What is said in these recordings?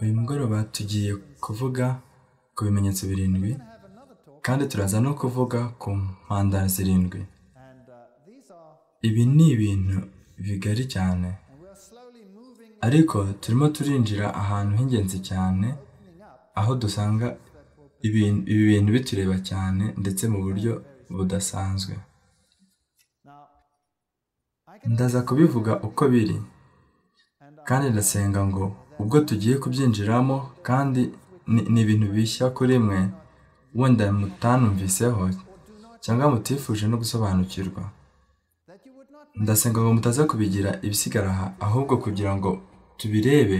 Uyu mugoroba tugiye kuvuga ku bimenyetso birindwi kandi turaza no kuvuga ku mpanda zirindwi. Ibi ni ibintu bigari cyane ariko turimo turinjira ahantu h'ingenzi cyane aho dusanga ibi bintu bitureba cyane ndetse mu buryo budasanzwe. Ndaza kubivuga uko biri kandi ndasenga ngo ubwo tugiye kubyinjiramo kandi ni ibintu bishya kuri mwe wenda mutanumviseho cyangwa mutifuje no gusobanukirwa. Ndasenga ngo mutaza kubigira ibisigara aha ahubwo kugira ngo tubirebe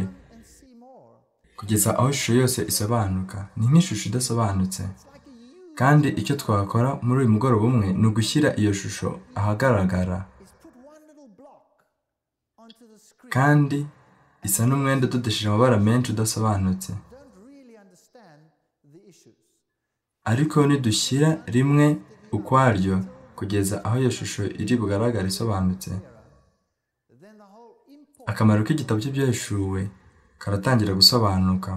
kugeza aho ishusho yose isobanuka. Ni nk'ishusho idasobanutse kandi icyo twakora muri uyu mugoroba umwe ni ugushyira iyo shusho ahagaragara kandi isa n'umwenda udodesheje amabara menshi udasobanutse ariko nidushyira rimwe ukwaryo kugeza aho iyo shusho iri bugaragara isobanutse akamaro k'igitabo cy'ibyahishuwe karatangira gusobanuka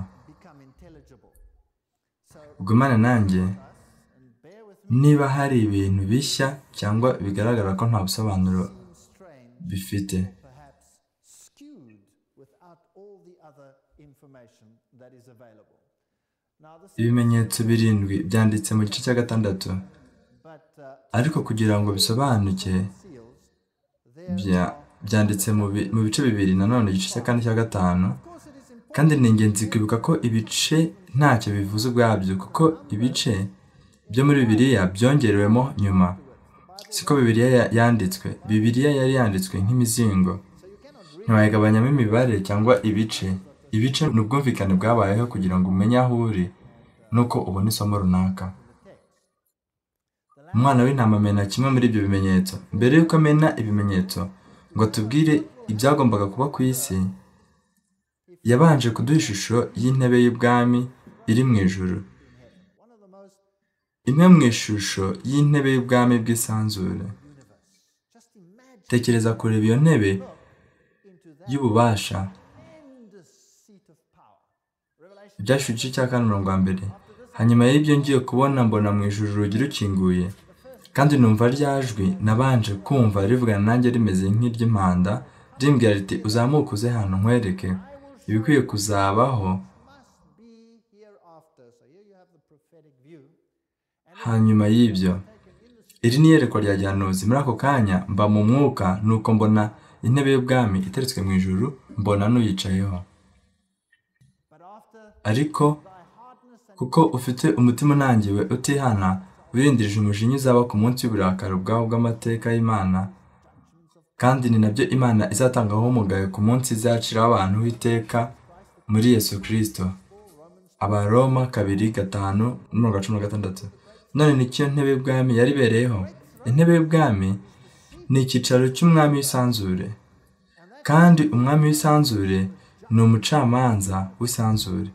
gumane nanjye niba hari ibintu bishya cyangwa bigaragara ko nta busobanuro bifite ibimenyetso birindwi byanditse mu gice cya gatandatu ariko kugira ngo bisobanuke byanditse mu bice bibiri nanone igice cya kane cya gatanu kandi ni ingenzi kwibuka ko ibice ntacyo bivuze ubwabyo kuko ibice byo muri bibiriya byongerewemo nyuma siko bibiriya yanditswe bibiriya yari yanditswe nk'imizingo ntiwayigabanyamo imibare cyangwa ibice ibice ni ubwumvikane bwabayeho kugira ngo umenye aho uri nuko ubona isomo runaka umwana w'intama amena kimwe muri ibyo bimenyetso mbere y'uko amena ibimenyetso ngo atubwire ibyagombaga kuba ku isi yabanje kuduha ishusho y'intebe y'ubwami iri mu ijoro imwe mu ishusho y'intebe y'ubwami bw'isanzure tekereza kureba iyo ntebe y'ububasha ibyashyura igice cya kane mirongo mbere hanyuma y'ibyo ngiye kubona mbona mu ijuru urugi rukinguye kandi numva ryajwi nabanje kumva rivugana nanjye rimeze nk'iry'impanda rimbwira riti uzamuke uze hano nkwereke ibikwiye kuzabaho hanyuma y'ibyo iri ni iyerekwa rya gihanuzi muri ako kanya mba mu mwuka nuko mbona intebe y'ubwami iteretswe mu ijuru mbona n'uyicayeho ariko kuko ufite umutima unangiwe utihana wirindirije umujinya uzaba ku munsi w'uburakari ubwaho bw'amateka y'imana kandi ni nabyo imana izatangaho umugayo ku munsi izaciraho abantu w'iteka muri yesu kirisito abaroma kabiri gatanu mirongo cumi na gatandatu none nicyo ntebe y'ubwami yari ibereyeho intebe y'ubwami ni icyicaro cy'umwami w'isanzure kandi umwami w'isanzure ni umucamanza w'isanzure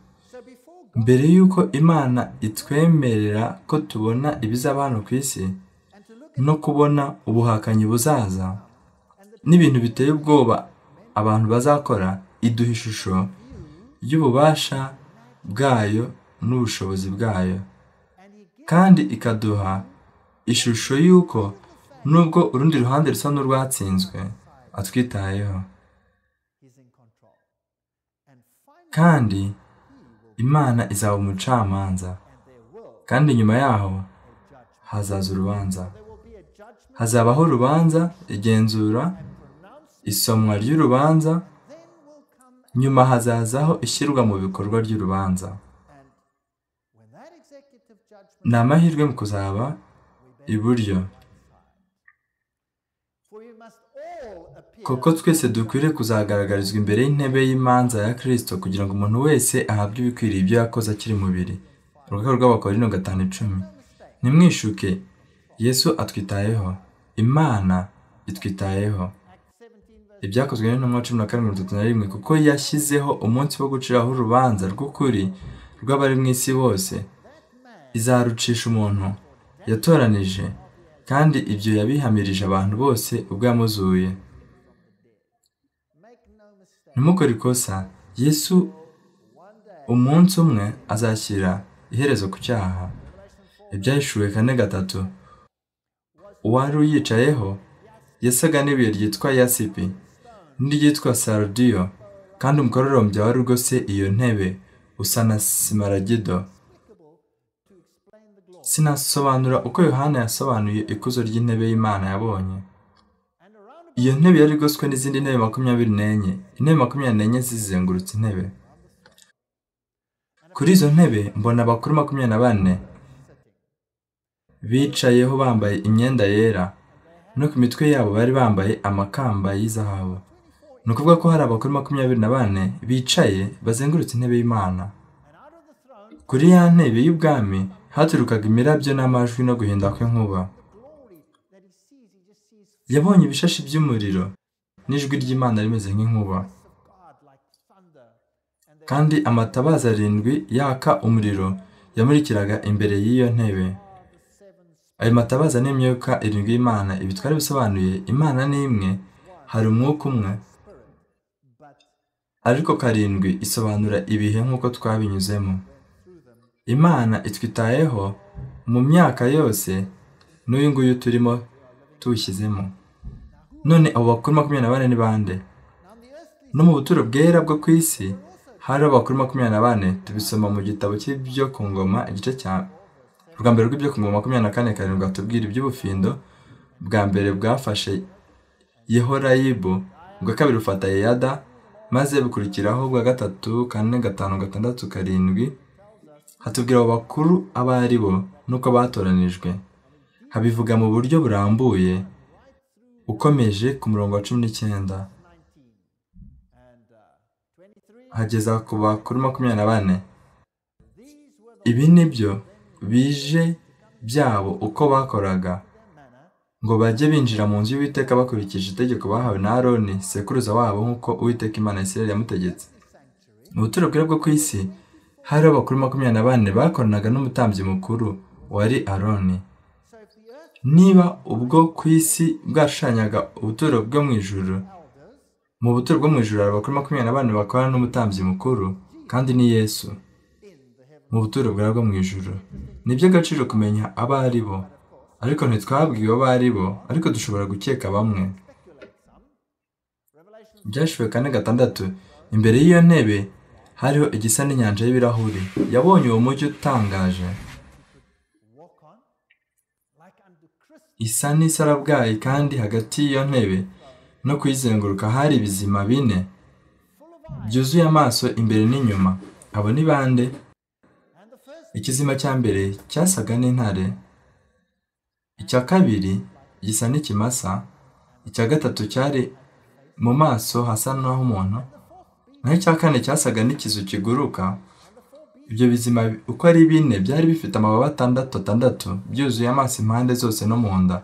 mbere y'uko imana itwemerera ko tubona ibizaba hano ku isi no kubona ubuhakanyi buzaza n'ibintu biteye ubwoba abantu bazakora iduha ishusho y'ububasha bwayo n'ubushobozi bwayo kandi ikaduha ishusho y'uko nubwo urundi ruhande rusa n'urwatsinzwe atwitayeho kandi imana izaba umucamanza kandi nyuma yaho hazaza urubanza hazabaho urubanza igenzura isomwa ry'urubanza nyuma hazazaho ishyirwa mu bikorwa ry'urubanza ni amahirwe mu kuzaba iburyo kuko twese dukwiriye kuzagaragarizwa imbere y'intebe y'imanza ya kirisito kugira ngo umuntu wese ahabwe ibikwiriye ibyo yakoze akiri mubiri urugaga rw'abakorino gatanu icumi ntimwishuke yesu atwitayeho imana itwitayeho ibyakozwe n'intumwa cumi na kane mirongo itatu na rimwe kuko yashyizeho umunsi wo guciraho urubanza rw'ukuri rw'abari mu isi bose izarucisha umuntu yatoranije kandi ibyo yabihamirije abantu bose ubwo yamuzuye ntimukore ikosa yesu umunsi umwe azashyira iherezo ku cyaha ibyahishuwe kane gatatu uwari uyicayeho yasaga n'ibuye ryitwa yasipi n'iryitwa sarudiyo kandi umukororombya wari rwose iyo ntebe usa na simaragido sinasobanura uko yohana yasobanuye ikuzo ry'intebe y'imana yabonye iyo ntebe yari igoswe n'izindi ntebe makumyabiri n'enye intebe makumyabiri n'enye zizengurutse intebe kuri izo ntebe mbona abakuru makumyabiri na bane bicayeho bambaye imyenda yera no ku mitwe yabo bari bambaye amakamba y'izahabu ni ukuvuga ko hari abakuru makumyabiri na bane bicaye bazengurutse intebe y'imana kuri ya ntebe y'ubwami haturukaga imirabyo n'amajwi no guhinda kw'inkuba yabonye ibishashi by'umuriro n'ijwi ry'imana rimeze nk'inkuba kandi amatabaza arindwi yaka umuriro yamurikiraga imbere y'iyo ntebe ayo matabaza ni imyuka irindwi y'imana ibi twari bisobanuye imana ni imwe hari umwuka umwe ariko karindwi isobanura ibihe nk'uko twabinyuzemo imana itwitayeho mu myaka yose n'uyu nguyu turimo tuwushyizemo none abo bakuru makumyabiri na bane ni bande no mu buturo bwera bwo ku isi hari abakuru makumyabiri na bane tubisoma mu gitabo cy'ibyo ku ngoma igice cya ubwa mbere rw'ibyo ku ngoma makumyabiri na kane karindwi atubwira iby'ubufindo bwa mbere bwafashe yehorayibu ubwa kabiri bufata yeyada maze bukurikiraho ubwa gatatu kane gatanu gatandatu karindwi hatubwira abo bakuru abo ari bo n'uko batoranijwe habivuga mu buryo burambuye ukomeje ku murongo wa cumi n'icyenda hageza ku bakuru makumyabiri na bane ibi ni byo bije byabo uko bakoraga ngo bajye binjira mu nzu y'uwiteka bakurikije itegeko bahawe na aroni sekuruza wabo nk'uko uwiteka imana ya isirayeli yamutegetse mu buturo bwera bwo ku isi hari abakuru makumyabiri na bane bakoranaga n'umutambyi mukuru wari aroni niba ubwo ku isi bwashushanyaga ubuturo bwo mu ijuru mu buturo bwo mu ijuru hari abakuru makumyabiri na bane bakorana n'umutambyi mukuru kandi ni yesu mu buturo bwera bwo mu ijuru ni iby'agaciro kumenya abo ari bo ariko ntitwabwiwe abo ari bo ariko dushobora gukeka bamwe byashiwe kane gatandatu imbere y'iyo ntebe hariho igisa n'inyanja y'ibirahuri yabonye uwo mujyi utangaje isa n'isarabwayi kandi hagati y'iyo ntebe no kuyizenguruka hari ibizima bine byuzuye amaso imbere n'inyuma abo ni bande ikizima cya mbere cyasaga n'intare icya kabiri gisa n'ikimasa icya gatatu cyari mu maso hasa n'ah'umuntu naho icya kane cyasaga n'ikizu kiguruka ibyo bizima uko ari bine byari bifite amababa atandatu atandatu byuzuye amaso impande zose no mu nda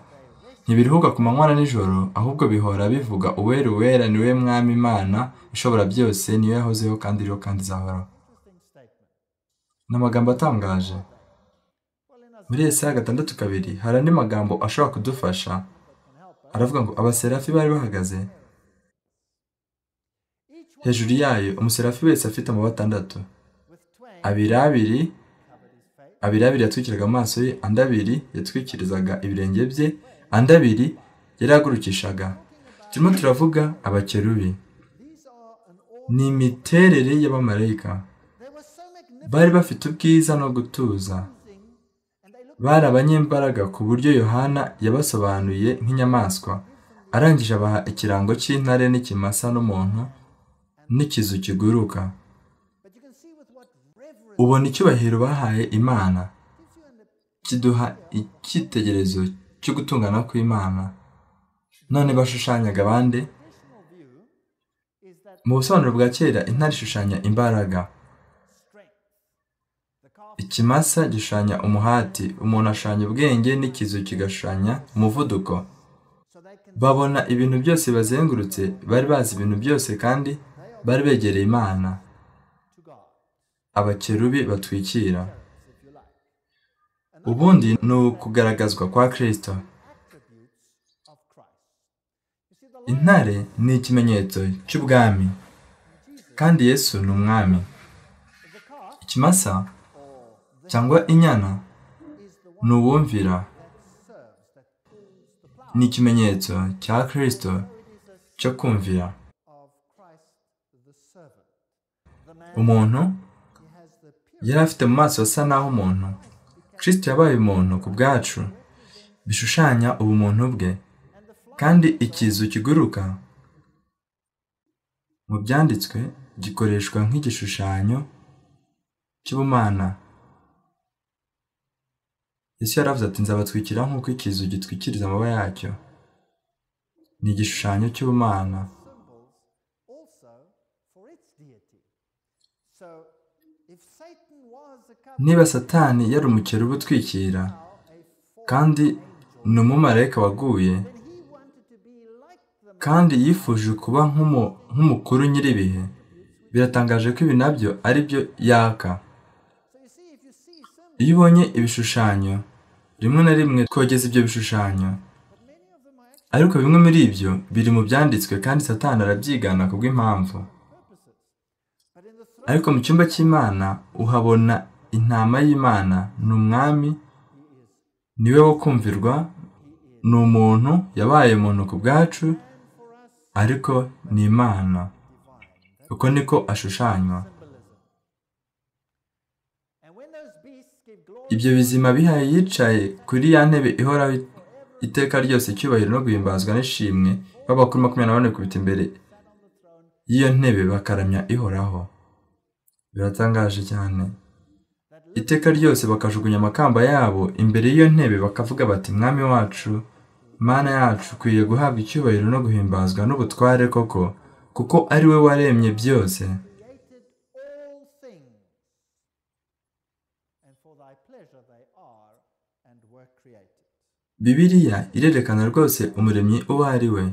ntibiruhuka ku manywa na nijoro ahubwo bihora bivuga uwera uwera ni we mwami imana ishobora byose niyo yahozeho kandi iriho kandi izahoraho ni amagambo atangaje muri Yesaya gatandatu kabiri hari andi magambo ashobora kudufasha aravuga ngo abaserafi bari bahagaze hejuru yayo umuserafi wese afite amababa atandatu abiri abiri abiri abiri yatwikiraga amaso ye andi abiri yatwikirizaga ibirenge bye andi abiri yarahagurukishaga turimo turavuga abakerubi ni imiterere y'abamarayika bari bafite ubwiza no gutuza bari abanyembaraga ku buryo yohana yabasobanuye nk'inyamaswa arangije abaha ikirango cy'intare n'ikimasa n'umuntu n'ikizu kiguruka ubona icyubahiro bahaye imana kiduha icyitegerezo cyo gutungana kw'imana none bashushanyaga abandi mu busobanuro bwa kera intare ishushanya imbaraga ikimasa gishushanya umuhati umuntu ashushanya ubwenge n'ikizu kigashushanya umuvuduko babona ibintu byose bazengurutse bari bazi ibintu byose kandi bari begereye imana abakerubi batwikira ubundi ni ukugaragazwa kwa kirisito intare ni ikimenyetso cy'ubwami kandi yesu ni umwami ikimasa cyangwa inyana ni uwumvira ni ikimenyetso cya kirisito cyo kumvira umuntu yari afite mu maso hasa naho umuntu kirisito yabaye umuntu ku bwacu bishushanya ubumuntu bwe kandi ikizu kiguruka mu byanditswe gikoreshwa nk'igishushanyo cy'ubumana Yesu yaravuze ati nzabatwikira nk'uko ikizu gitwikiriza amababa yacyo ni igishushanyo cy'ubumana niba satani yari umukerubu utwikira kandi ni umumarayika waguye kandi yifuje kuba nk'umukuru nyir'ibihe biratangaje ko ibi nabyo ari byo yaka iyo ubonye ibishushanyo rimwe na rimwe twogeza ibyo bishushanyo ariko bimwe muri ibyo biri mu byanditswe kandi satani arabyigana ku bw'impamvu ariko mu cyumba cy'imana uhabona intama y'imana ni umwami niwe wo kumvirwa ni umuntu yabaye umuntu ku bwacu ariko ni imana uko niko ashushanywa ibyo bizima bihaye yicaye kuri ya ntebe ihoraho iteka ryose icyubahiro no guhimbazwa n'ishimwe baba kuri makumyabiri na bane kubita imbere y'iyo ntebe bakaramya ihoraho biratangaje cyane iteka ryose bakajugunya amakamba yabo imbere y'iyo ntebe bakavuga bati mwami wacu mana yacu ukwiye guhabwa icyubahiro no guhimbazwa n'ubutware koko kuko ari we waremye byose bibiriya irerekana rwose umuremyi uwo ari we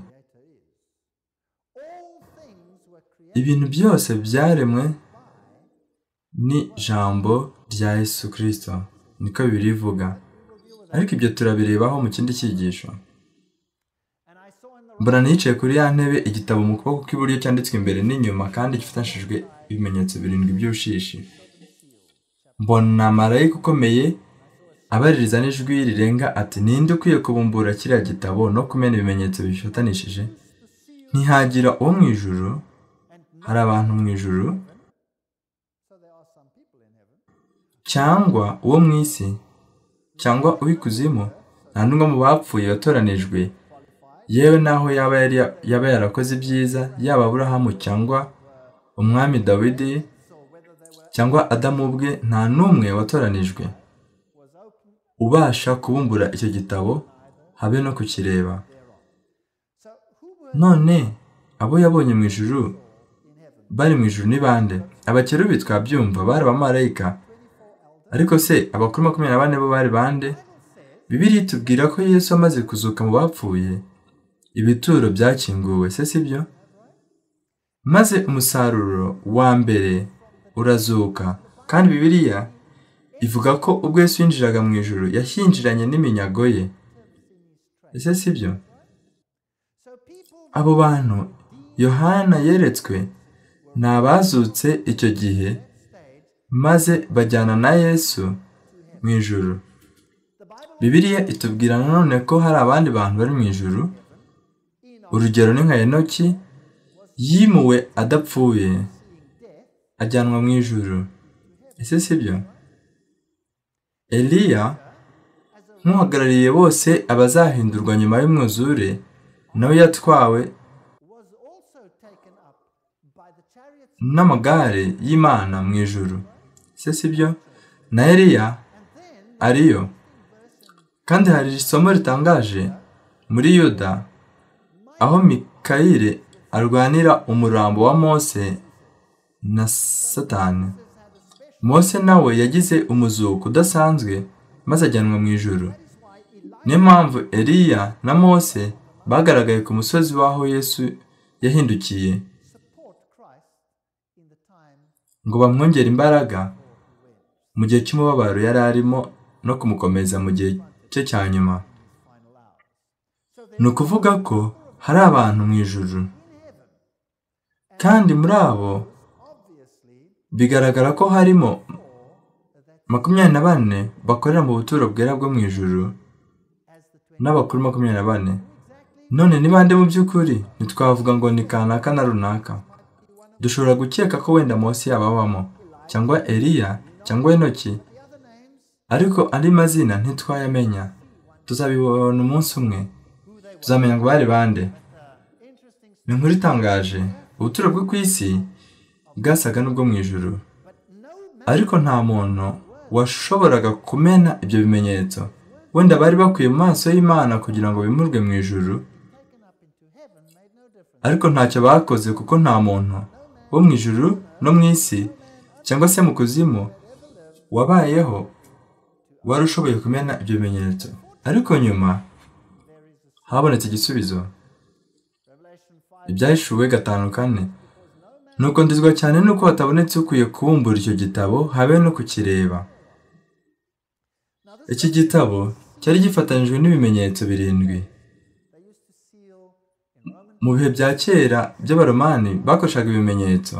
ibintu byose byaremwe ni ijambo rya Yesu kirisito niko bibiri ivuga ariko ibyo turabirebaho mu kindi cyigisho mbona nicaye kuri ya ntebe igitabo mu kuboko kw'iburyo cyanditswe imbere n'inyuma kandi gifatishijwe ibimenyetso birindwi by'ubushishi mbona marayika ukomeye abaririza n'ijwi rirenga ati ninde ukwiye kubumbura kiriya gitabo no kumena ibimenyetso bifatanishije ntihagira uwo mu ijuru hari abantu mu ijuru cyangwa uwo mu isi cyangwa uw'ikuzimu nta n'umwe mu bapfuye watoranijwe yewe naho yaba yari yaba yarakoze ibyiza yaba aburahamu cyangwa umwami dawidi cyangwa adamu ubwe nta n'umwe watoranijwe ubasha kubumbura icyo gitabo habe no kukireba none abo yabonye mu ijuru bari mu ijuru ni bande abakerubi twabyumva bari abamarayika ariko se abakuru makumyabiri na bane bo bari bande bibiri tubwira ko yesu amaze kuzuka mu bapfuye ibituro byakinguwe se si byo maze umusaruro wa mbere urazuka kandi bibiriya ivuga ko ubwo Yesu yinjiraga mu ijoro yashyinjiranye n'iminyago ye ese si byo abo bantu yohana yeretswe ni abazutse icyo gihe maze bajyana na yesu mu ijoro bibiriya itubwira nanone ko hari abandi bantu bari mu ijoro urugero ni nka enoki yimuwe adapfuye ajyanwa mu ijoro ese si byo eliya nk'uhagarariye bose abazahindurwa nyuma y'umwuzure nawe yatwawe n'amagare y'imana mu ijoro se si byo na eliya ariyo kandi hari isomo ritangaje muri yuda aho mikayire arwanira umurambo wa mose na satani mose nawe yagize umuzuko udasanzwe maze ajyanwa mu ijoro niyo mpamvu eliya na mose bagaragaye ku musozi w'aho yesu yahindukiye ngo bamwongere imbaraga mu gihe cy'umubabaro yari arimo no kumukomeza mu gihe cye cya nyuma ni ukuvuga ko hari abantu mu ijoro kandi muri abo bigaragara ko harimo makumyabiri na bane bakorera mu buturo bwera bwo mu ijuru n'abakuru makumyabiri na bane none ni bande mu by'ukuri ntitwavuga ngo ni kanaka na runaka dushobora gukeka ko wenda munsi yababamo cyangwa eliya cyangwa enoki ariko andi mazina ntitwayamenya tuzabibona umunsi umwe tuzamenya ngo bari bande ni inkuru itangaje ubuturo bwo ku isi bwasaga n'ubwo mu ijuru ariko nta muntu washoboraga kumena ibyo bimenyetso wenda bari bakwiye mu maso y'imana kugira ngo bimurwe mu ijuru ariko ntacyo bakoze kuko nta muntu wo mu ijuru no mu isi cyangwa se mu kuzimu wabayeho wari ushoboye kumena ibyo bimenyetso ariko nyuma habonetse igisubizo ibyahishuwe gatanu kane nuko ndizwa cyane nuko hatabonetse ukwiye kubumbura icyo gitabo habe no kukireba iki gitabo cyari gifatanyijwe n'ibimenyetso birindwi mu bihe bya kera by'abaromani bakoreshaga ibimenyetso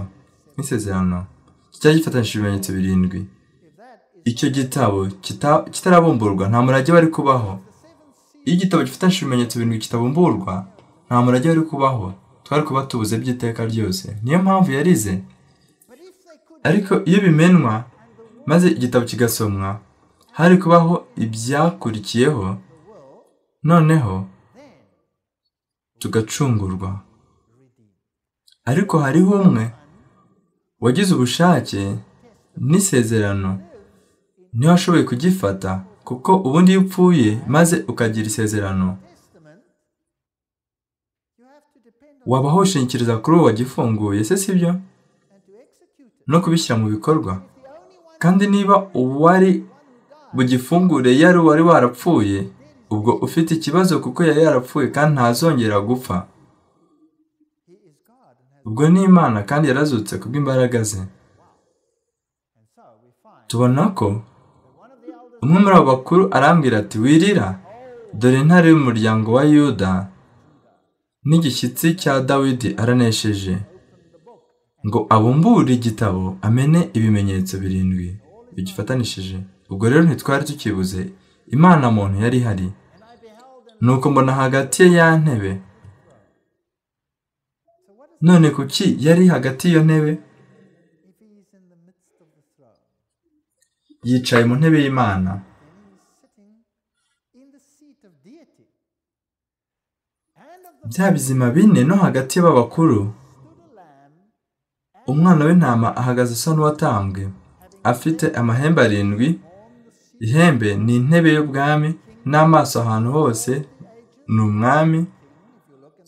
nk'isezerano cyari gifatanyije ibimenyetso birindwi icyo gitabo kitarabumburwa nta murage wari kubaho iyo igitabo gifatanyije ibimenyetso birindwi kitabumburwa nta murage wari kubaho twari kuba tubuze by'iteka ryose niyo mpamvu yarize ariko iyo bimenwa maze igitabo kigasomwa hari kubaho ibyakurikiyeho noneho tugacungurwa ariko hariho umwe wagize ubushake n'isezerano niyo washoboye kugifata kuko ubundi iyo upfuye maze ukagira isezerano wabaho ushingikiriza kuri uwo wagifunguye se si byo no kubishyira mu bikorwa kandi niba uwari bugifungure yari uwari warapfuye ubwo ufite ikibazo kuko yari yarapfuye kandi ntazongera gupfa ubwo ni imana kandi yarazutse kubw'imbaraga ze tubona ko umwe muri abo bakuru arambwira ati wirira dore intare y'umuryango wa yuda n'igishyitsi cya dawidi aranesheje ngo abumbure igitabo amene ibimenyetso birindwi bigifatanishije ubwo rero ntitwari tukibuze imana muntu yari ihari nuko mbona hagati ye ya ntebe none kuki yari hagati y'iyo ntebe yicaye mu ntebe y'imana bya bizima bine no hagati y'abakuru umwana w'intama ahagaze asa n'uwatambwe afite amahembe arindwi ihembe ni intebe y'ubwami n'amaso ahantu hose ni umwami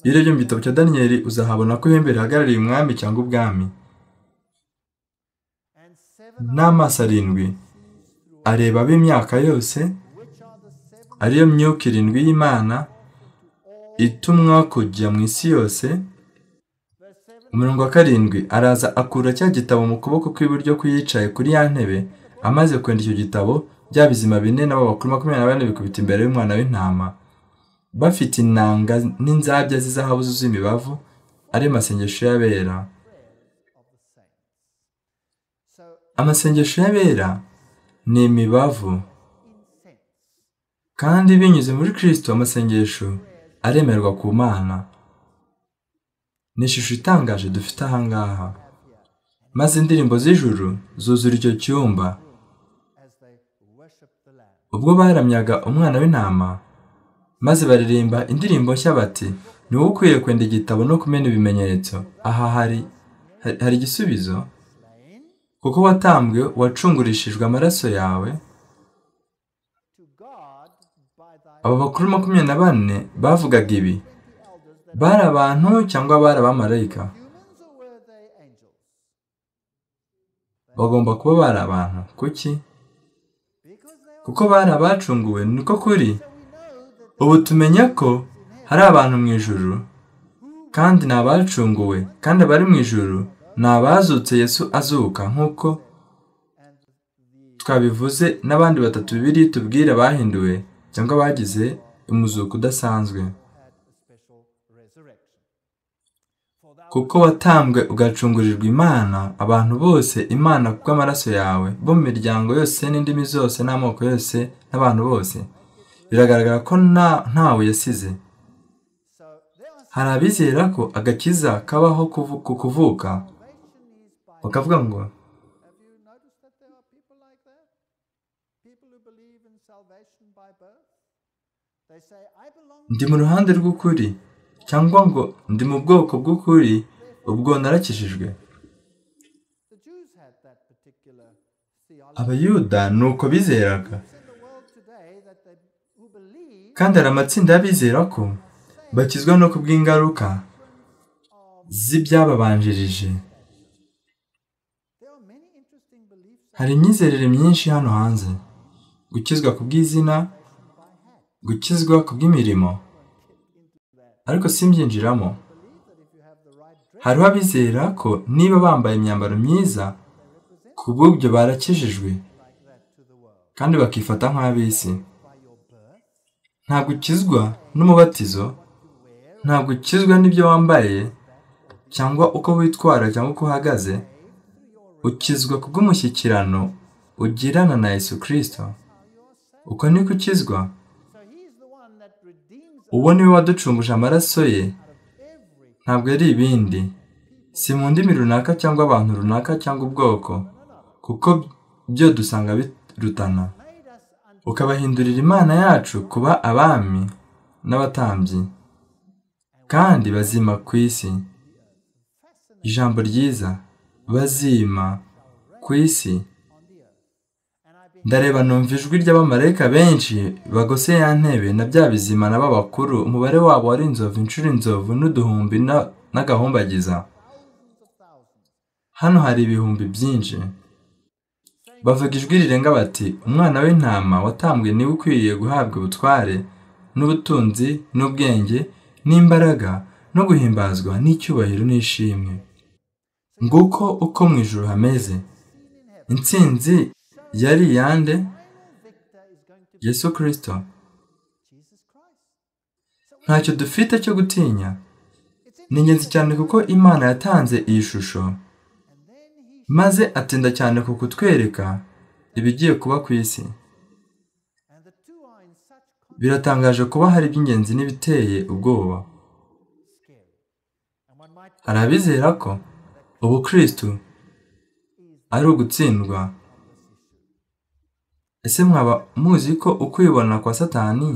iyo urebye mu gitabo cya daniyeli uzahabona ko ihembe rihagarariye umwami cyangwa ubwami n'amaso arindwi areba ab'imyaka yose ariyo myuka irindwi y'imana itumwa kujya mu isi yose umurongo wa karindwi araza akura cya gitabo mu kuboko kw'iburyo k'uyicaye kuri ya ntebe amaze kwenda icyo gitabo bya bizima bine n'abo bakuru makumyabiri na bane bikubita imbere y'umwana w'intama bafite inanga n'inzabya z'izahabu zuzuye imibavu ari amasengesho y'abera amasengesho y'abera ni imibavu kandi binyuze muri kirisito amasengesho aremerwa ku mana ni ishusho itangaje dufite ahangaha maze indirimbo z'ijuru zuzura icyo cyumba ubwo baramyaga umwana w'intama maze baririmba indirimbo nshya bati ni wowe ukwiye kwenda igitabo no kumena ibimenyetso aha hari hari igisubizo kuko watambwe wacungurishijwe amaraso yawe aba bakuru makumyabiri na bane bavugaga ibi bari abantu cyangwa bari abamarayika bagomba kuba bari abantu kuki kuko bari abacunguwe niko kuri ubu tumenya ko hari abantu mu ijuru kandi ni abacunguwe kandi abari mu ijuru ni abazutse yesu azuka nk'uko twabivuze n'abandi batatu biri tubwire bahinduwe cyangwa bagize umuzuko udasanzwe kuko watambwe ugacungurirwa Imana, abantu bose Imana kubw'amaraso yawe, bo mu miryango yose n'indimi zose n'amoko yose n'abantu bose. Biragaragara ko nta ntawe yasize. Hari abizera ko agakiza kabaho kuvu- ku kuvuka, bakavuga ngo ndi mu ruhande rw'ukuri cyangwa ngo ndi mu bwoko bw'ukuri ubwo narakijijwe abayuda ni uko bizeraga kandi hari amatsinda y'abizera ko bakizwa no ku bw'ingaruka z'ibyababanjirije hari imyizerere myinshi hano hanze gukizwa ku bw'izina gukizwa ku bw'imirimo ariko simbyinjiramo hariho abizera ko niba bambaye imyambaro myiza ku bw'ibyo barakijijwe kandi bakifata nk'ab'isi nta gukizwa n'umubatizo nta gukizwa n'ibyo wambaye cyangwa uko witwara cyangwa uko uhagaze ukizwa ku bw'umushyikirano ugirana na Yesu Kristo uko niko ukizwa uwo ni we waducunguje amaraso ye ntabwo ari ibindi si mu ndimi runaka cyangwa abantu runaka cyangwa ubwoko kuko byo dusanga birutana ukabahindurira imana yacu kuba abami n'abatambyi kandi bazima ku isi ijambo ryiza bazima ku isi ndareba numva ijwi ry'abamarayika benshi bagose ya ntebe na bya bizima na b'abakuru umubare wabo wari inzovu inshuro inzovu n'uduhumbi na- n'agahumbagiza hano hari ibihumbi byinshi bavuga ijwi rirenga bati umwana w'intama watambwe niwe ukwiriye guhabwa ubutware n'ubutunzi n'ubwenge n'imbaraga no guhimbazwa n'icyubahiro n'ishimwe nguko uko mu ijuru hameze intsinzi yari iyande yesu kirisito ntacyo dufite cyo gutinya ni ingenzi cyane kuko imana yatanze iyi shusho maze atinda cyane ku kutwereka ibigiye kuba ku isi biratangaje kuba hari iby'ingenzi n'ibiteye ubwoba hari abizera ko ubukristu ari ugutsindwa ese mwaba muzi ko ukwibona kwa satani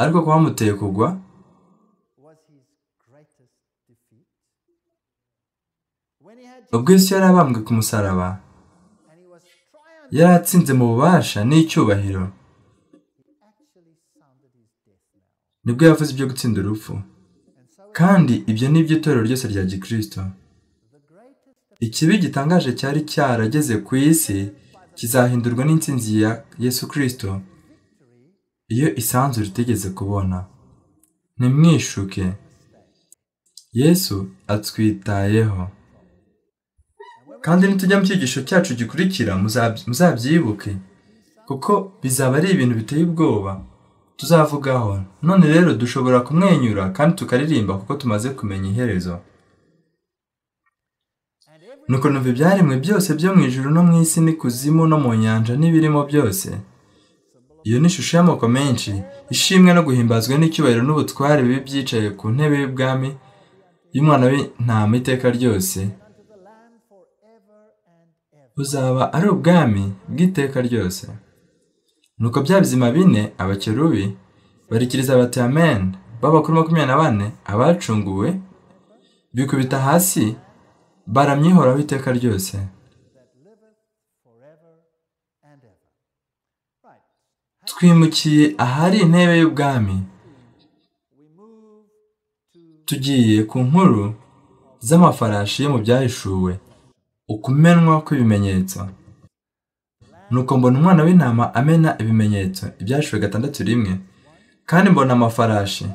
ariko kwamuteye kugwa ubwo yesu yari abambwe ku musaraba yari atsinze mu bubasha n'icyubahiro nibwo yavuze ibyo gutsinda urupfu kandi ibyo ni byo itorero ryose rya gikristo ikibi gitangaje cyari cyarageze ku isi kizahindurwa n'intsinzi ya yesu kirisito iyo isanzure itegeze kubona ntimwishuke yesu atwitayeho kandi nitujya mu cyigisho cyacu gikurikira muzab- muzabyibuke kuko bizaba ari ibintu biteye ubwoba tuzavugaho none rero dushobora kumwenyura kandi tukaririmba kuko tumaze kumenya iherezo nuko numva ibyaremwe byose byo mu ijuru no mu isi n'ikuzimu no mu nyanja n'ibirimo byose iyo ni ishusho y'amoko menshi ishimwe no guhimbazwa n'icyubahiro n'ubutware bibi byicaye ku ntebe y'ubwami y'umwana w'intama iteka ryose buzaba ari ubwami bw'iteka ryose nuko bya bizima bine abakerubi barikiriza bati amen b'abakuru makumyabiri na bane abacunguwe bikubita hasi baramyihoraho iteka ryose twimukiye ahari intebe y'ubwami tugiye ku nkuru z'amafarashi yo mu byahishuwe ukumenwa kw'ibimenyetso nuko mbona umwana w'intama amena ibimenyetso ibyahishuwe gatandatu rimwe kandi mbona amafarashi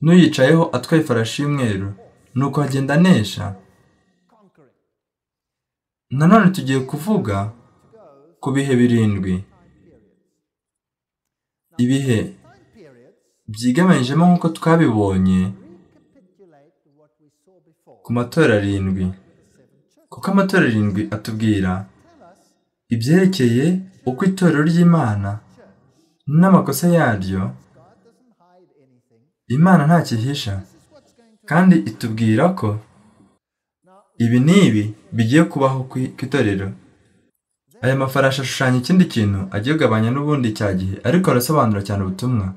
n'uyicayeho atwaye ifarashi y'umweru nuko agenda anesha nanone tugiye kuvuga ku bihe birindwi ibihe byigamanyijemo nk'uko twabibonye ku matora arindwi kuko amatora arindwi atubwira ibyerekeye uko itorero ry'imana n'amakosa yaryo imana ntakihisha kandi itubwira ko ibi n'ibi bigiye kubaho ku itorero aya mafarashi ashushanya ikindi kintu agiye kugabanya n'ubundi cya gihe ariko arasobanura cyane ubutumwa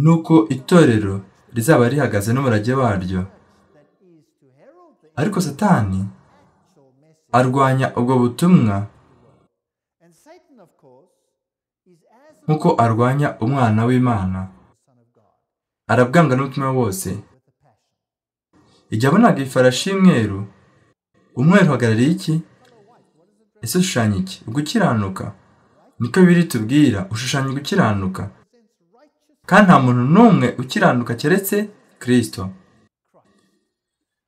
nuko itorero rizaba rihagaze n'umurage waryo ariko satani arwanya ubwo butumwa nk'uko arwanya umwana w'imana arabwanga n'umutima wose igihe abonaga ifarashi y'umweru umweru uhagarariye iki ese ushushanya iki gukiranuka niko biri tubwira ushushanya gukiranuka kandi nta muntu n'umwe ukiranuka keretse kirisito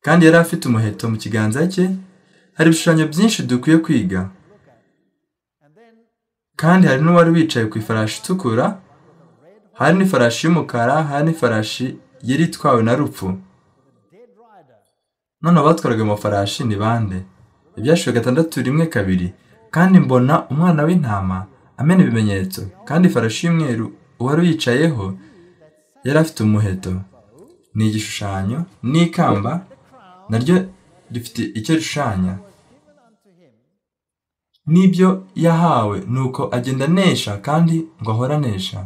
kandi yari afite umuheto mu kiganza cye hari ibishushanyo byinshi dukwiye kwiga kandi hari n'uwari wicaye ku ifarashi itukura hari n'ifarashi y'umukara hari n'ifarashi yari itwawe na rupfu none abatwaraga amafarashi ni bande ibyashiwe gatandatu rimwe kabiri kandi mbona umwana w'intama amena ibimenyetso kandi ifarashi y'umweru uwari uyicayeho yari afite umuheto ni igishushanyo n'ikamba naryo rifite icyo rishushanya n'ibyo yahawe ni uko agenda anesha kandi ngo ahora anesha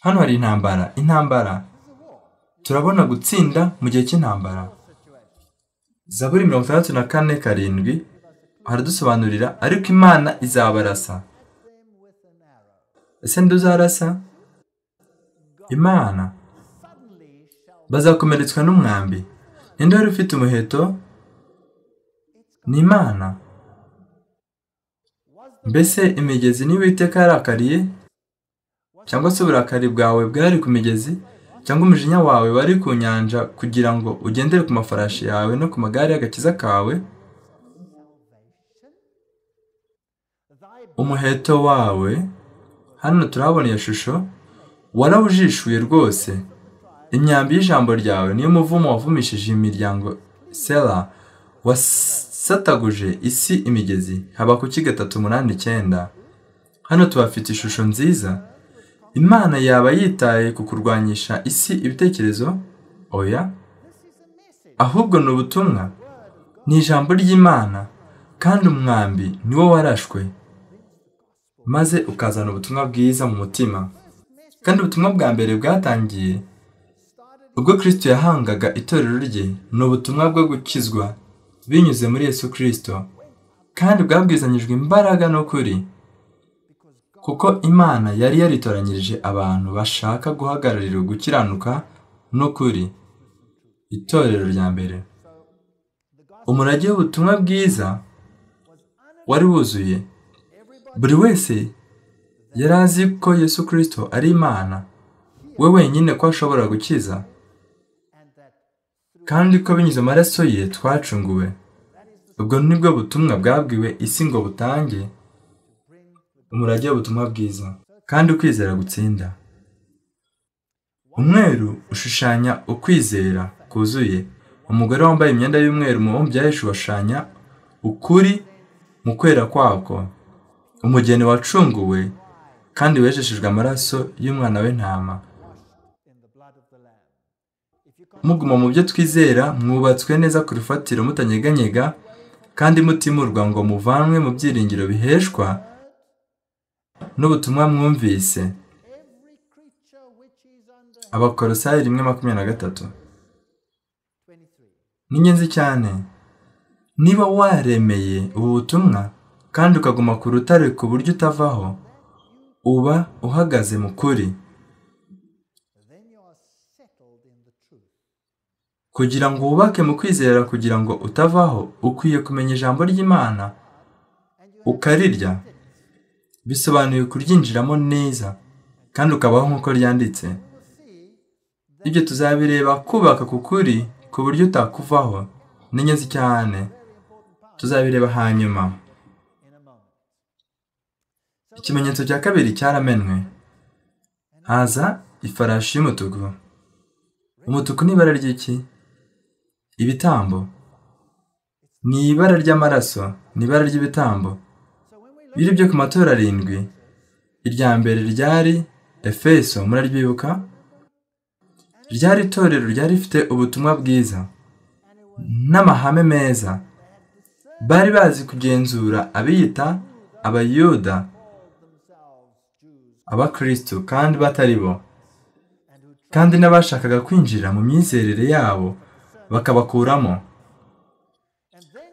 hano hari intambara intambara turabona gutsinda mu gihe cy'intambara zaburi mirongo itandatu na kane karindwi haradusobanurira ariko imana izabarasa ese nduzarasa imana bazakomeretswa n'umwambi ninde wari ufite umuheto ni imana mbese imigezi n'ibiteka yarakariye cyangwa se uburakari bwawe bwari ku migezi cyangwa umujinya wawe wari ku nyanja kugira ngo ugendere ku mafarashi yawe no ku magare y'agakiza kawe umuheto wawe hano turahabona iyo shusho warawujishuye rwose imyambi y'ijambo ryawe niyo muvumo wavumishije imiryango sera wasataguje isi imigezi haba ku ki gatatu umunani icyenda hano tubafite ishusho nziza imana yaba yitaye ku kurwanyisha isi ibitekerezo oya ahubwo ni ubutumwa ni ijambo ry'imana kandi umwambi niwo warashwe maze ukazana ubutumwa bwiza mu mutima kandi ubutumwa bwa mbere bwatangiye ubwo kirisito yahangaga itorero rye ni ubutumwa bwo gukizwa binyuze muri yesu kirisito kandi bwabwizanyijwe imbaraga n'ukuri kuko imana yari yaritoranyirije abantu bashaka guhagararira gukiranuka n'ukuri itorero rya mbere umurage w'ubutumwa bwiza wari wuzuye buri wese yari azi ko yesu kirisito ari imana we wenyine ko ashobora gukiza kandi ko binyuze amaraso ye twacunguwe ubwo nibwo butumwa bwabwiwe isi ngo butange umurage w'ubutumwa bwiza kandi ukwizera gutsinda umweru ushushanya ukwizera kuzuye umugore wambaye imyenda y'umweru mubumbyi yaje washushanya ukuri mu kwera kwako umugeni wacunguwe kandi wejeshejwe amaraso y'umwana w'intama muguma mu byo twizera mwubatswe neza ku rufatiro mutanyeganyega kandi mutimurwa ngo muvanwe mu byiringiro biheshwa n'ubutumwa mwumvise abakorosayi rimwe makumyabiri na gatatu ni ingenzi cyane niba waremeye ubu butumwa kandi ukaguma ku rutare ku buryo utavaho uba uhagaze mu kuri kugira ngo wubake mu kwizera kugira ngo utavaho ukwiye kumenya ijambo ry'imana ukarirya bisobanuye kuryinjiramo neza kandi ukabaho nk'uko ryanditse ibyo tuzabireba kubaka ku kuri ku buryo utakuvaho ni ingenzi cyane tuzabireba hanyuma ikimenyetso cya kabiri cyaramenwe haza ifarashi y'umutuku umutuku ni ibara ry'iki ibitambo ni ibara ry'amaraso ni ibara ry'ibitambo biri byo ku matora arindwi irya mbere ryari efeso muraryibuka ryari itorero ryari rifite ubutumwa bwiza n'amahame meza bari bazi kugenzura abiyita abayuda abakirisitu kandi batari bo kandi n'abashakaga kwinjira mu myizerere yabo bakabakuramo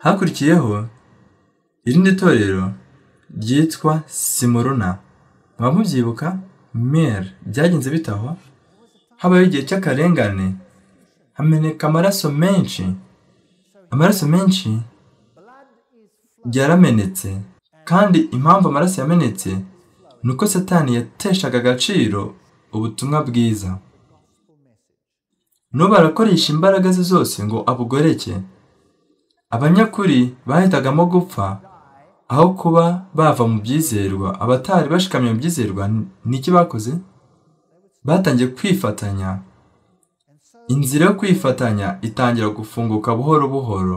hakurikiyeho irindi torero ryitwa simuruna mwaba mubyibuka mere byagenze bitahwa habayeho igihe cy'akarengane hameneka amaraso menshi amaraso menshi yaramenetse kandi impamvu amaraso yamenetse ni uko satani yateshaga agaciro ubutumwa bwiza n'ubu arakoresha imbaraga ze zose ngo abugoreke abanyakuri bahitagamo gupfa aho kuba bava mu byizerwa abatari bashikamye mu byizerwa niki bakoze batangiye kwifatanya inzira yo kwifatanya itangira gufunguka buhoro buhoro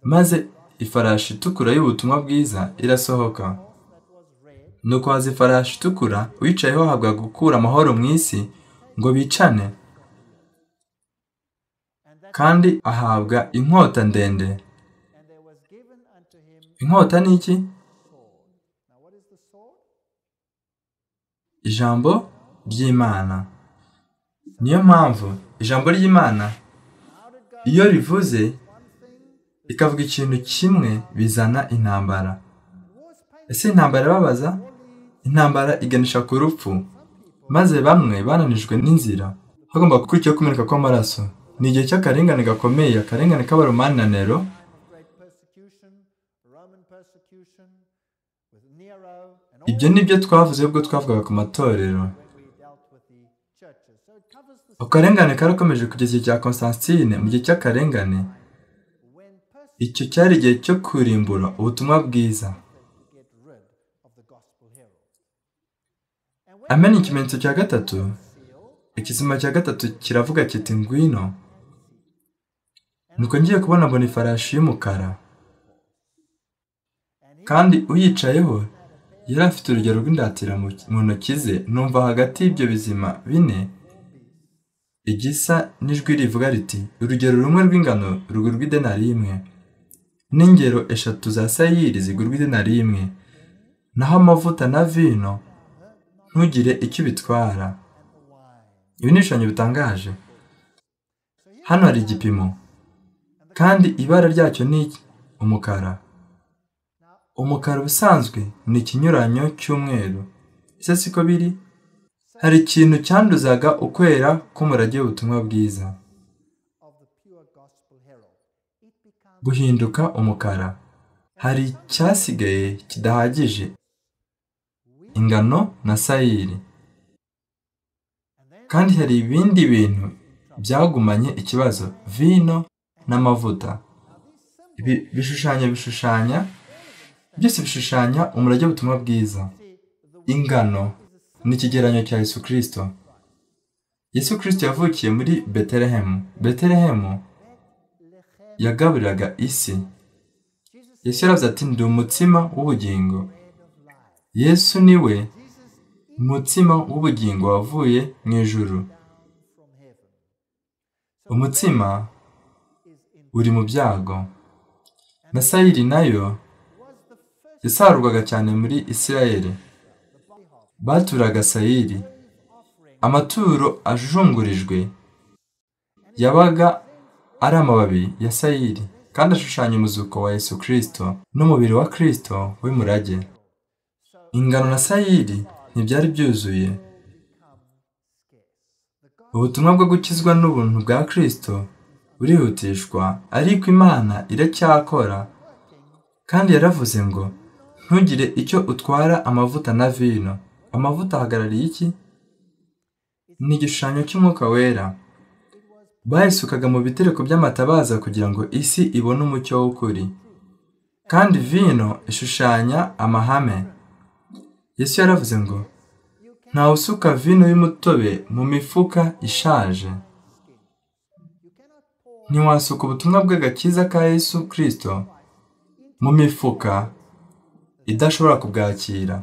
maze ifarashi itukura y'ubutumwa bwiza irasohoka nuko haza ifarashi itukura wicayeho ahabwa gukura amahoro mu isi ngo bicane kandi ahabwa inkota ndende inkota ni iki ijambo ry'imana niyo mpamvu ijambo ry'imana iyo rivuze rikavuga ikintu kimwe bizana intambara ese intambara irababaza intambara iganisha ku rupfu maze bamwe bananijwe n'inzira hagomba gukurikiyeho kumeneka kw'amaraso ni igihe cy'akarengane gakomeye akarengane k'abaromananiro ibyo ni byo twavuze ubwo twavugaga ku matorero akarengane karakomeje kugeza igihe cya constantine mu gihe cy'akarengane icyo cyari igihe cyo kurimbura ubutumwa bwiza amenya ikimenyetso cya gatatu ikizima cya gatatu kiravuga kiti ngwino nuko ngiye kubona mbona ifarashi y'umukara kandi uyicayeho yari afite urugero rw'indatira mu ntoki ze numva hagati y'ibyo bizima bine igisa n'ijwi rivuga riti urugero rumwe rw'ingano rugurwa idenari imwe n'ingero eshatu za sayiri zigurwa idenari imwe naho amavuta na vino ntugire icyo bitwara ibi ni ibishushanyo bitangaje hano hari igipimo kandi ibara ryacyo ni umukara umukara ubusanzwe ni ikinyuranyo cy'umweru ese siko biri hari ikintu cyanduzaga ukwera k'umurage w'ubutumwa bwiza guhinduka umukara hari icyasigaye kidahagije ingano na sayiri kandi hari ibindi bintu byagumanye ikibazo vino n'amavuta ibi bishushanya bishushanya byose bishushanya umurage w'ubutumwa bwiza ingano ni ikigereranyo cya yesu kirisito yesu kirisito yavukiye muri betelehemu betelehemu yagaburiraga isi yesu yaravuze ati ndi umutsima w'ubugingo yesu ni we umutsima w'ubugingo wavuye mu ijuru umutsima uri mu byago na sayiri nayo yasarurwaga cyane muri isirayeli baturaga sayiri amaturo ajungurijwe yabaga ari amababi ya sayiri kandi ashushanya umuzuko wa yesu kirisito n'umubiri wa kirisito w'umurage ingano na sayiri ntibyari byuzuye ubutumwa bwo gukizwa n'ubuntu bwa kirisito burihutishwa ariko imana iracyakora kandi yaravuze ngo ntugire icyo utwara amavuta na vino amavuta ahagarariye iki ni igishushanyo cy'umwuka wera bayisukaga mu bitereko by'amatabaza kugira ngo isi ibone umucyo w'ukuri kandi vino ishushanya amahame yesu yaravuze ngo ntawe usuka vino y'umutobe mu mifuka ishaje ntiwasuka ubutumwa bw'agakiza ka Yesu Kristo mu mifuka idashobora kubwakira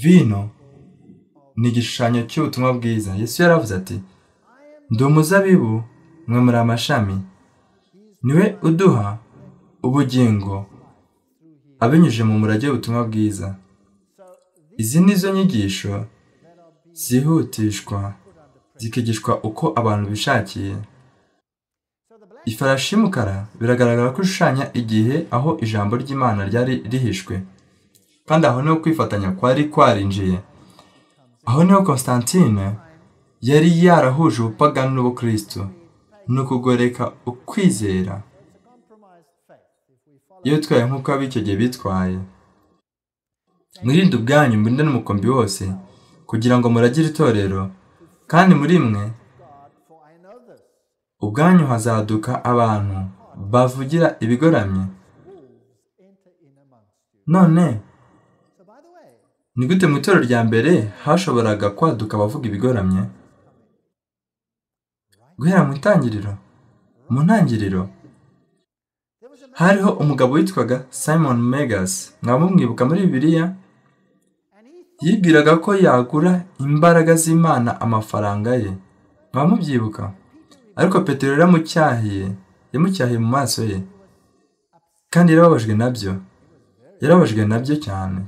vino ni igishushanyo cy'ubutumwa bwiza Yesu yaravuze ati ndi umuzabibu mwe muri amashami niwe uduha ubugingo abinyujije mu murage w'ubutumwa bwiza izi ni zo nyigisho zihutishwa zikigishwa uko abantu bishakiye ifarashi y'umukara biragaragara ko ishushanya igihe aho ijambo ry'imana ryari rihishwe kandi aho niho kwifatanya kwari kwarinjiye aho niho Constantine yari yarahuje ubupagani n'ubukristo ni ukugoreka ukwizera iyo twaye nk'uko ab'icyo gihe bitwaye mwirinde ubwanyu mwirinde n'umukombi wose kugira ngo muragire itorero kandi muri mwe ubwanyu hazaduka abantu bavugira ibigoramye none ni gute mu itorero rya mbere hashoboraga kwaduka abavuga ibigoramye guhera mu itangiriro mu ntangiriro hariho umugabo witwaga simon megas mwaba mumwibuka muri bibiliya yibwiraga ko yagura imbaraga z'imana amafaranga ye mwaba mubyibuka ariko petero yaramucyahiye yamucyahiye mu maso ye kandi yarababajwe nabyo yarababajwe nabyo cyane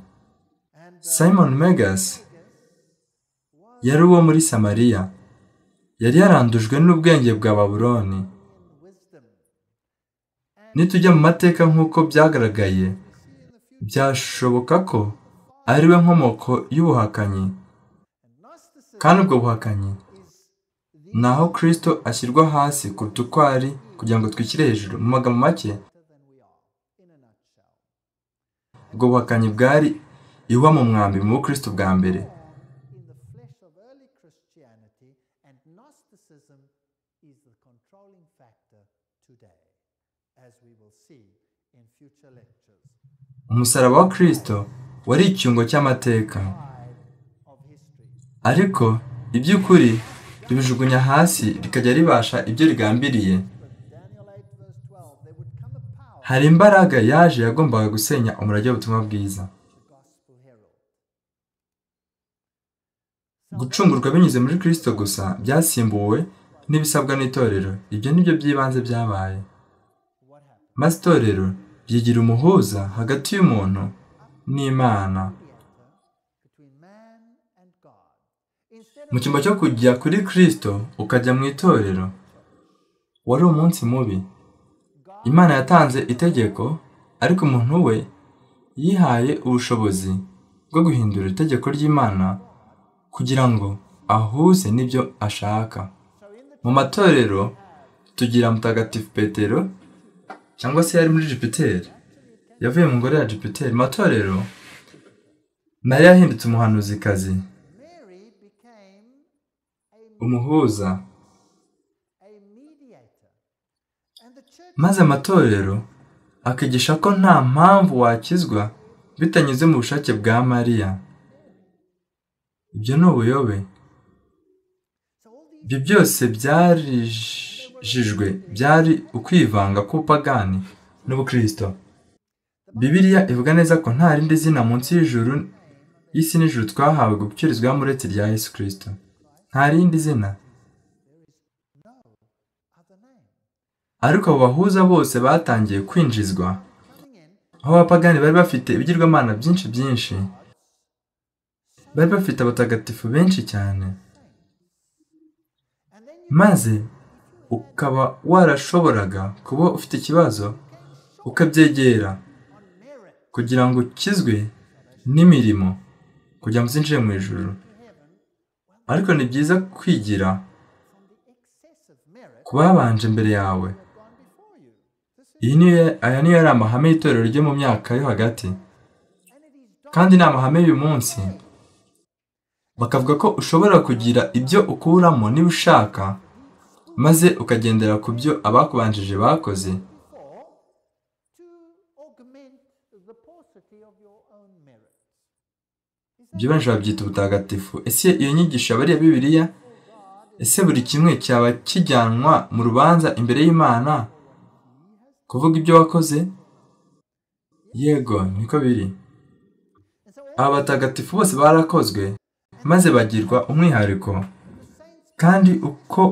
simon megas yari uwo muri samariya yari yarandujwe n'ubwenge bwa baburoni nitujya mu mateka nk'uko byagaragaye byashoboka ko ari we nkomoko y'ubuhakanyi kandi ubwo buhakanyi ni aho kirisito ashyirwa hasi kuruta uko ari kugira ngo twishyire hejuru mu magambo make ubwo buhakanyi bwari iwa mu mwambi mu bukirisito bwa mbere umusaraba wa kirisito wari icyungo cy'amateka ariko iby'ukuri ribijugunya hasi rikajya ribasha ibyo rigambiriye hari imbaraga yaje yagombaga gusenya umurage w'ubutumwa bwiza gucungurwa binyuze muri kirisito gusa byasimbuwe n'ibisabwa n'itorero ibyo ni byo by'ibanze byabaye maze itorero ryigira umuhuza hagati y'umuntu n'imana mu cyumba cyo kujya kuri kirisito ukajya mu itorero wari umunsi mubi imana yatanze itegeko ariko umuntu we yihaye ubushobozi bwo guhindura itegeko ry'imana kugira ngo ahuze n'ibyo ashaka mu matorero tugira mutagatifu petero cyangwa se yari muri jupiteri yavuye mu ngoro ya jupiteri matorero nayo yahindutse umuhanuzikazi umuhuza maze amatorero akigisha ko nta mpamvu wakizwa bitanyuze mu bushake bwa mariya ibyo ni ubuyobe ibyo byose byarijijwe byari ukwivanga k'ubupagani n'ubukirisito bibiriya ivuga neza ko nta rindi zina munsi y'ijuru y'isi n'ijuru twahawe gukirizwaho uretse rya yesu kirisito nta rindi zina ariko abo bahuza bose batangiye kwinjizwa aho abapagani bari bafite ibigirwamana byinshi byinshi bari bafite abatagatifu benshi cyane maze ukaba warashoboraga kuba ufite ikibazo ukabyegera kugira ngo ukizwe n'imirimo kugira ngo uzinjire mu ijoro ariko ni byiza kwigira ku babanje mbere yawe aya niyo yari amahame y'itorero ryo mu myaka yo hagati kandi ni amahame y'uyu munsi bakavuga ko ushobora kugira ibyo ukuramo niba ushaka maze ukagendera ku byo abakubanjije bakoze ibyo benshi babyita ubutagatifu ese iyo nyigisho abariya bibiliya ese buri kimwe cyaba kijyanwa mu rubanza imbere y'imana kuvuga ibyo wakoze yego niko biri aba batagatifu bose barakozwe maze bagirwa umwihariko kandi uko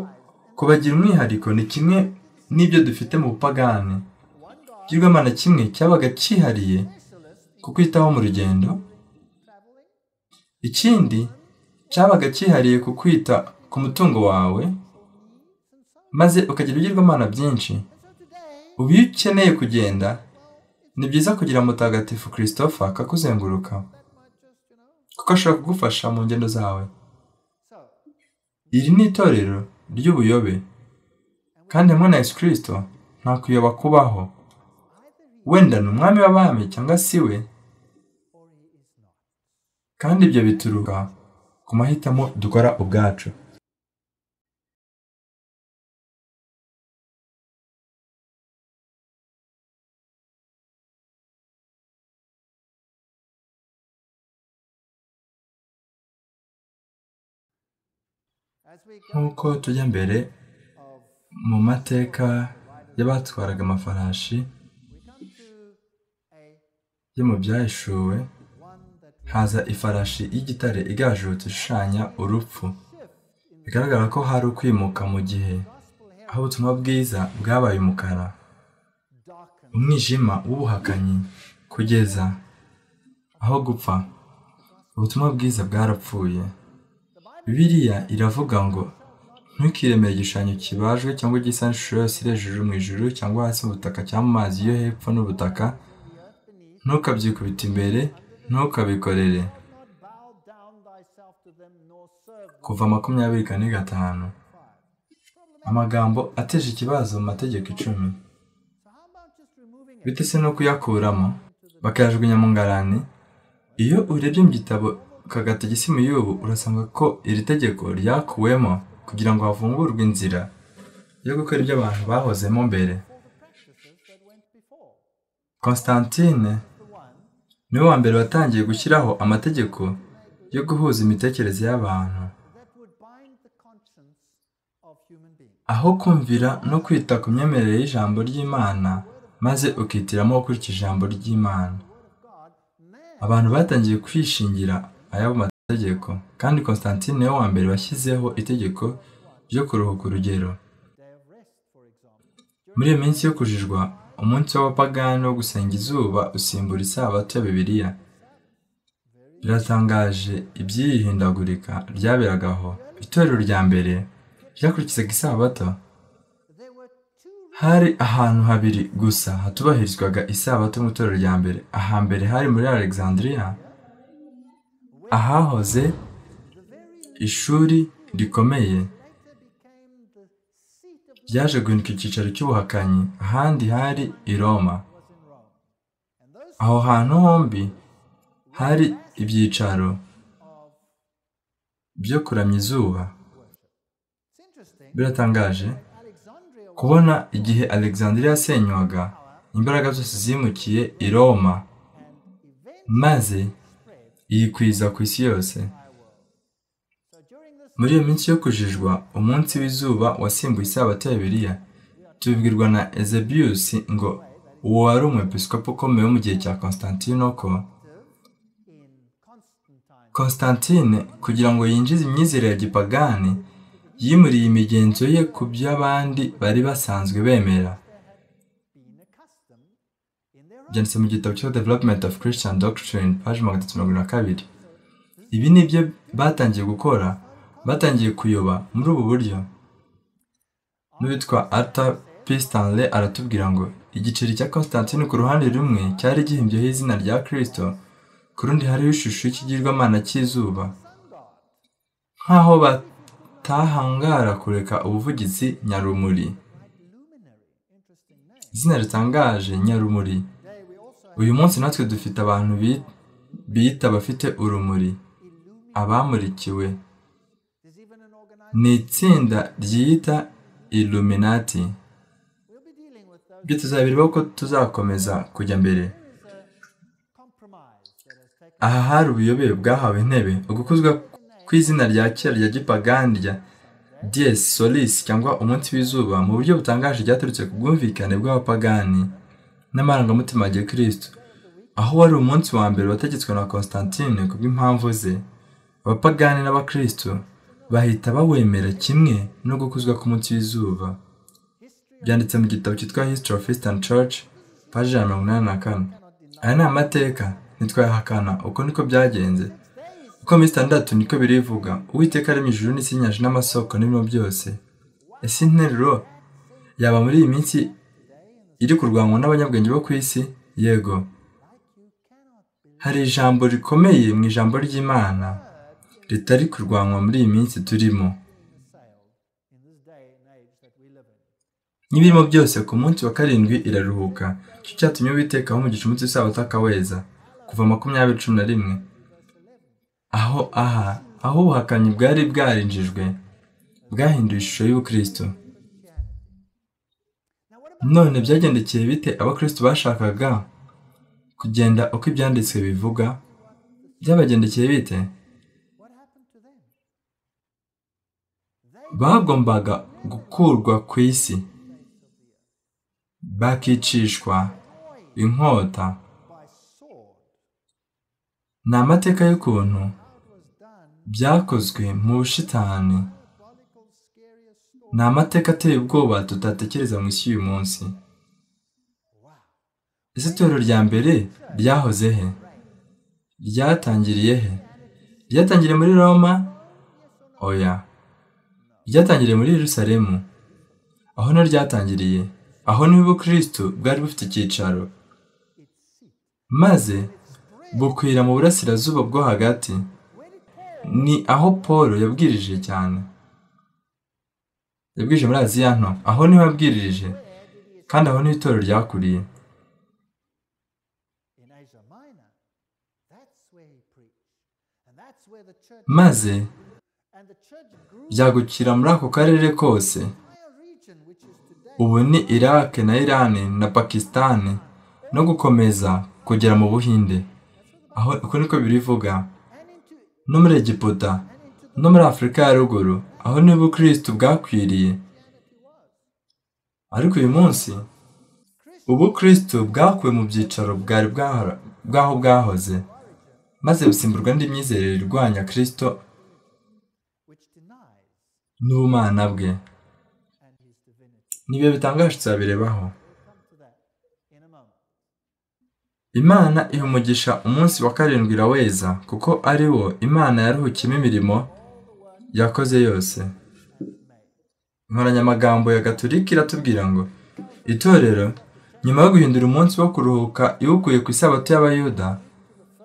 kubagira umwihariko ni kimwe n'ibyo dufite mu bupagani ikigirwamana kimwe cyabaga cyihariye ku kwitaho mu rugendo ikindi cyabaga cyihariye ku kwita ku mutungo wawe maze ukagira ibigirwamana byinshi ubu iyo ukeneye kugenda ni byiza kugira mutagatifu christopher akakuzenguruka kuko ashobora kugufasha mu ngendo zawe iri ni itorero ry'ubuyobe kandi hamwe na yesu kirisito nta kuyoba kubaho wenda ni umwami w'abami cyangwa si we kandi ibyo bituruka ku mahitamo dukora ubwacu nk'uko tujya mbere mu mateka y'abatwaraga amafarashi yo mu byahishuwe haza ifarashi y'igitare igajutse ishushanya urupfu bigaragara ko hari ukwimuka mu gihe aho ubutumwa bwiza bwabaye umukara umwijima w'ubuhakanyi kugeza aho gupfa ubutumwa bwiza bwarapfuye biriya iravuga ngo ntukiremere igishushanyo kibajwe cyangwa igisa n'ishusho yose iri hejuru mu ijuru cyangwa hasi mu butaka cyangwa mu mazi yo hepfo n'ubutaka ntukabyikubita imbere ntukabikorere kuva makumyabiri kane gatanu amagambo ateje ikibazo mu mategeko icumi bite se no kuyakuramo bakayajugunya mu ngarani iyo urebye mu gitabo kagata y'ubu urasanga ko iri tegeko ryakuwemo kugira ngo havungurwe inzira yo gukora ibyo abantu bahozemo mbere constantine niwe wa mbere watangiye gushyiraho amategeko yo guhuza imitekerereze y'abantu aho kumvira no kwita ku myemerere y'ijambo ry'imana maze ukitiramo ukurikije ijambo ry'imana abantu batangiye kwishingira ayabo mategeko kandi constantine niwe wa mbere washyizeho itegeko ryo kuruhuka urugero muri iyo minsi yo kujijwa umunsi w'abapagani wo gusenga izuba usimbura isabato ya bibiliya biratangaje iby'iri hindagurika ryaberagaho itorero rya mbere ryakurikizaga isabato hari ahantu habiri gusa hatubahirizwaga isabato mu itorero rya mbere ahambere hari muri alexandria ahahoze ishuri rikomeye ryaje guhinduka icyicaro cy'ubuhakanyi ahandi hari i roma aho hantu hombi hari ibyicaro byo kuramya izuba biratangaje kubona igihe alexandria yasenywaga imbaraga zose zimukiye i roma maze yikwiza ku isi yose muri iyo minsi yo kujijwa umunsi w'izuba wasimbuye isabato ya biriya tubibwirwa na Eusebius ngo uwo wari umwepiskopi ukomeye wo mu gihe cya constantine ko constantine kugira ngo yinjize imyizere ya gipagani yimuriye imigenzo ye ku by'abandi bari basanzwe bemera byanditse mu gitabo cya development of christian doctrine paje magana atatu mirongo na kabiri ibi ni byo batangiye gukora batangiye kuyoba muri ubu buryo n'uwitwa arthur p stanley aratubwira ngo igiceri cya constantine ku ruhande rumwe cyari gihimbyeho izina rya kristo ku rundi hariho ishusho y'ikigirwamana cy'izuba nk'aho batahangara kureka ubuvugizi nyarumuri izina ritangaje nyarumuri uyu munsi natwe dufite abantu biyita abafite urumuri abamurikiwe ni itsinda ryiyita iluminati ibyo tuzabireba ko tuzakomeza kujya mbere aha hari ubuyobe bwahawe intebe ugukuzwa kw'izina rya kera rya gipagani dies solis cyangwa umunsi w'izuba mu buryo butangaje ryaturutse ku bwumvikane bw'abapagani n'amarangamutima ya kirisitu aho wari umunsi wa mbere wategetswe na constantine ku bw'impamvu ze abapagani n'abakirisitu bahita bawemera kimwe no gukuzwa k'umunsi w'izuba byanditse mu gitabo cyitwa history of eastern church paji ya mirongo inani na kane aya ni amateka ntitwayahakana uko niko byagenze uko mirongo itandatu niko birivuga uwiteka arema ijuru n'isi n'inyanja n'amasoko n'ibintu byose ese interuro yaba muri iyi minsi iri kurwanywa n'abanyabwenge bo ku isi yego hari ijambo rikomeye mu ijambo ry'imana ritari kurwanywa muri iyi minsi turimo n'ibirimo byose ku munsi wa karindwi iraruhuka icyo cyatumye uwitekaho umugisha umunsi w'isabato akaweza kuva makumyabiri cumi na rimwe aho aha aho ubuhakanyi bwari bwarinjijwe bwahinduye ishusho y'ubukristo none byagendekeye bite abakristo bashakaga kugenda uko ibyanditswe bivuga byabagendekeye bite bagombaga gukurwa ku isi bakicishwa inkota ni amateka y'ukuntu byakozwe mu bushitani ni amateka ateye ubwoba tutatekereza mu isi y'uyu munsi ese itorero rya mbere ryahoze he ryatangiriye he ryatangiriye muri roma oya ryatangiriye muri Yerusalemu aho na ryatangiriye aho niho ubukristo bwari bufite icyicaro maze bukwira mu burasirazuba bwo hagati ni aho paul yabwirije cyane yabwirije muri aziya nto aho niho yabwirije kandi aho niho itorero ryakuriye maze byagukira muri ako karere kose ubu ni irake na irani na pakisitani no gukomeza kugera mu buhinde aho uko niko birivuga no muri egiputa no muri afurika ya ruguru aho niho ubukristo bwakwiriye ariko uyu munsi ubukristo bwakuwe mu byicaro bwari bwaho bwahoze maze busimburwa n'indi myizerere irwanya kirisito n'ubumana bwe nibiyo bitangaje tuzabirebaho imana iha umugisha umunsi wa karindwi iraweza kuko ari wo imana yaruhukiyemo imirimo yakoze yose inkoranyamagambo ya gatolika iratubwira ngo itorero nyuma yo guhindura umunsi wo kuruhuka iwukuye ku isabato y'abayuda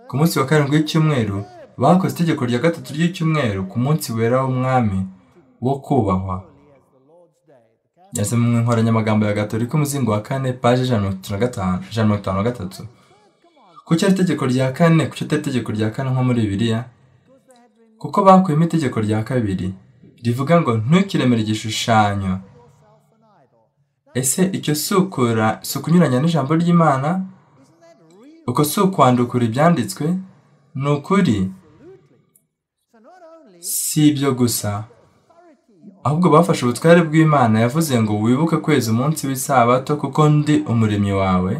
ku munsi wa karindwi w'icyumweru bakoze itegeko rya gatatu ry'icyumweru ku munsi wera w'umwami wo kubahwa yase mu nkoranyamagambo ya gatolika umuzingo wa kane paji ijana na mirongo itanu na gatatu ku cyari itegeko rya kane ku cyatari itegeko rya kane nko muri bibiliya kuko bakuyemo itegeko rya kabiri rivuga ngo ntukiremere igishushanyo ese icyo si ukura si ukunyuranya n'ijambo ry'imana uko si ukwandukura ibyanditswe ni ukuri si ibyo gusa ahubwo bafashe ubutware bw'imana yavuze ngo wibuke kwezi umunsi w'isabato kuko ndi umuremyi wawe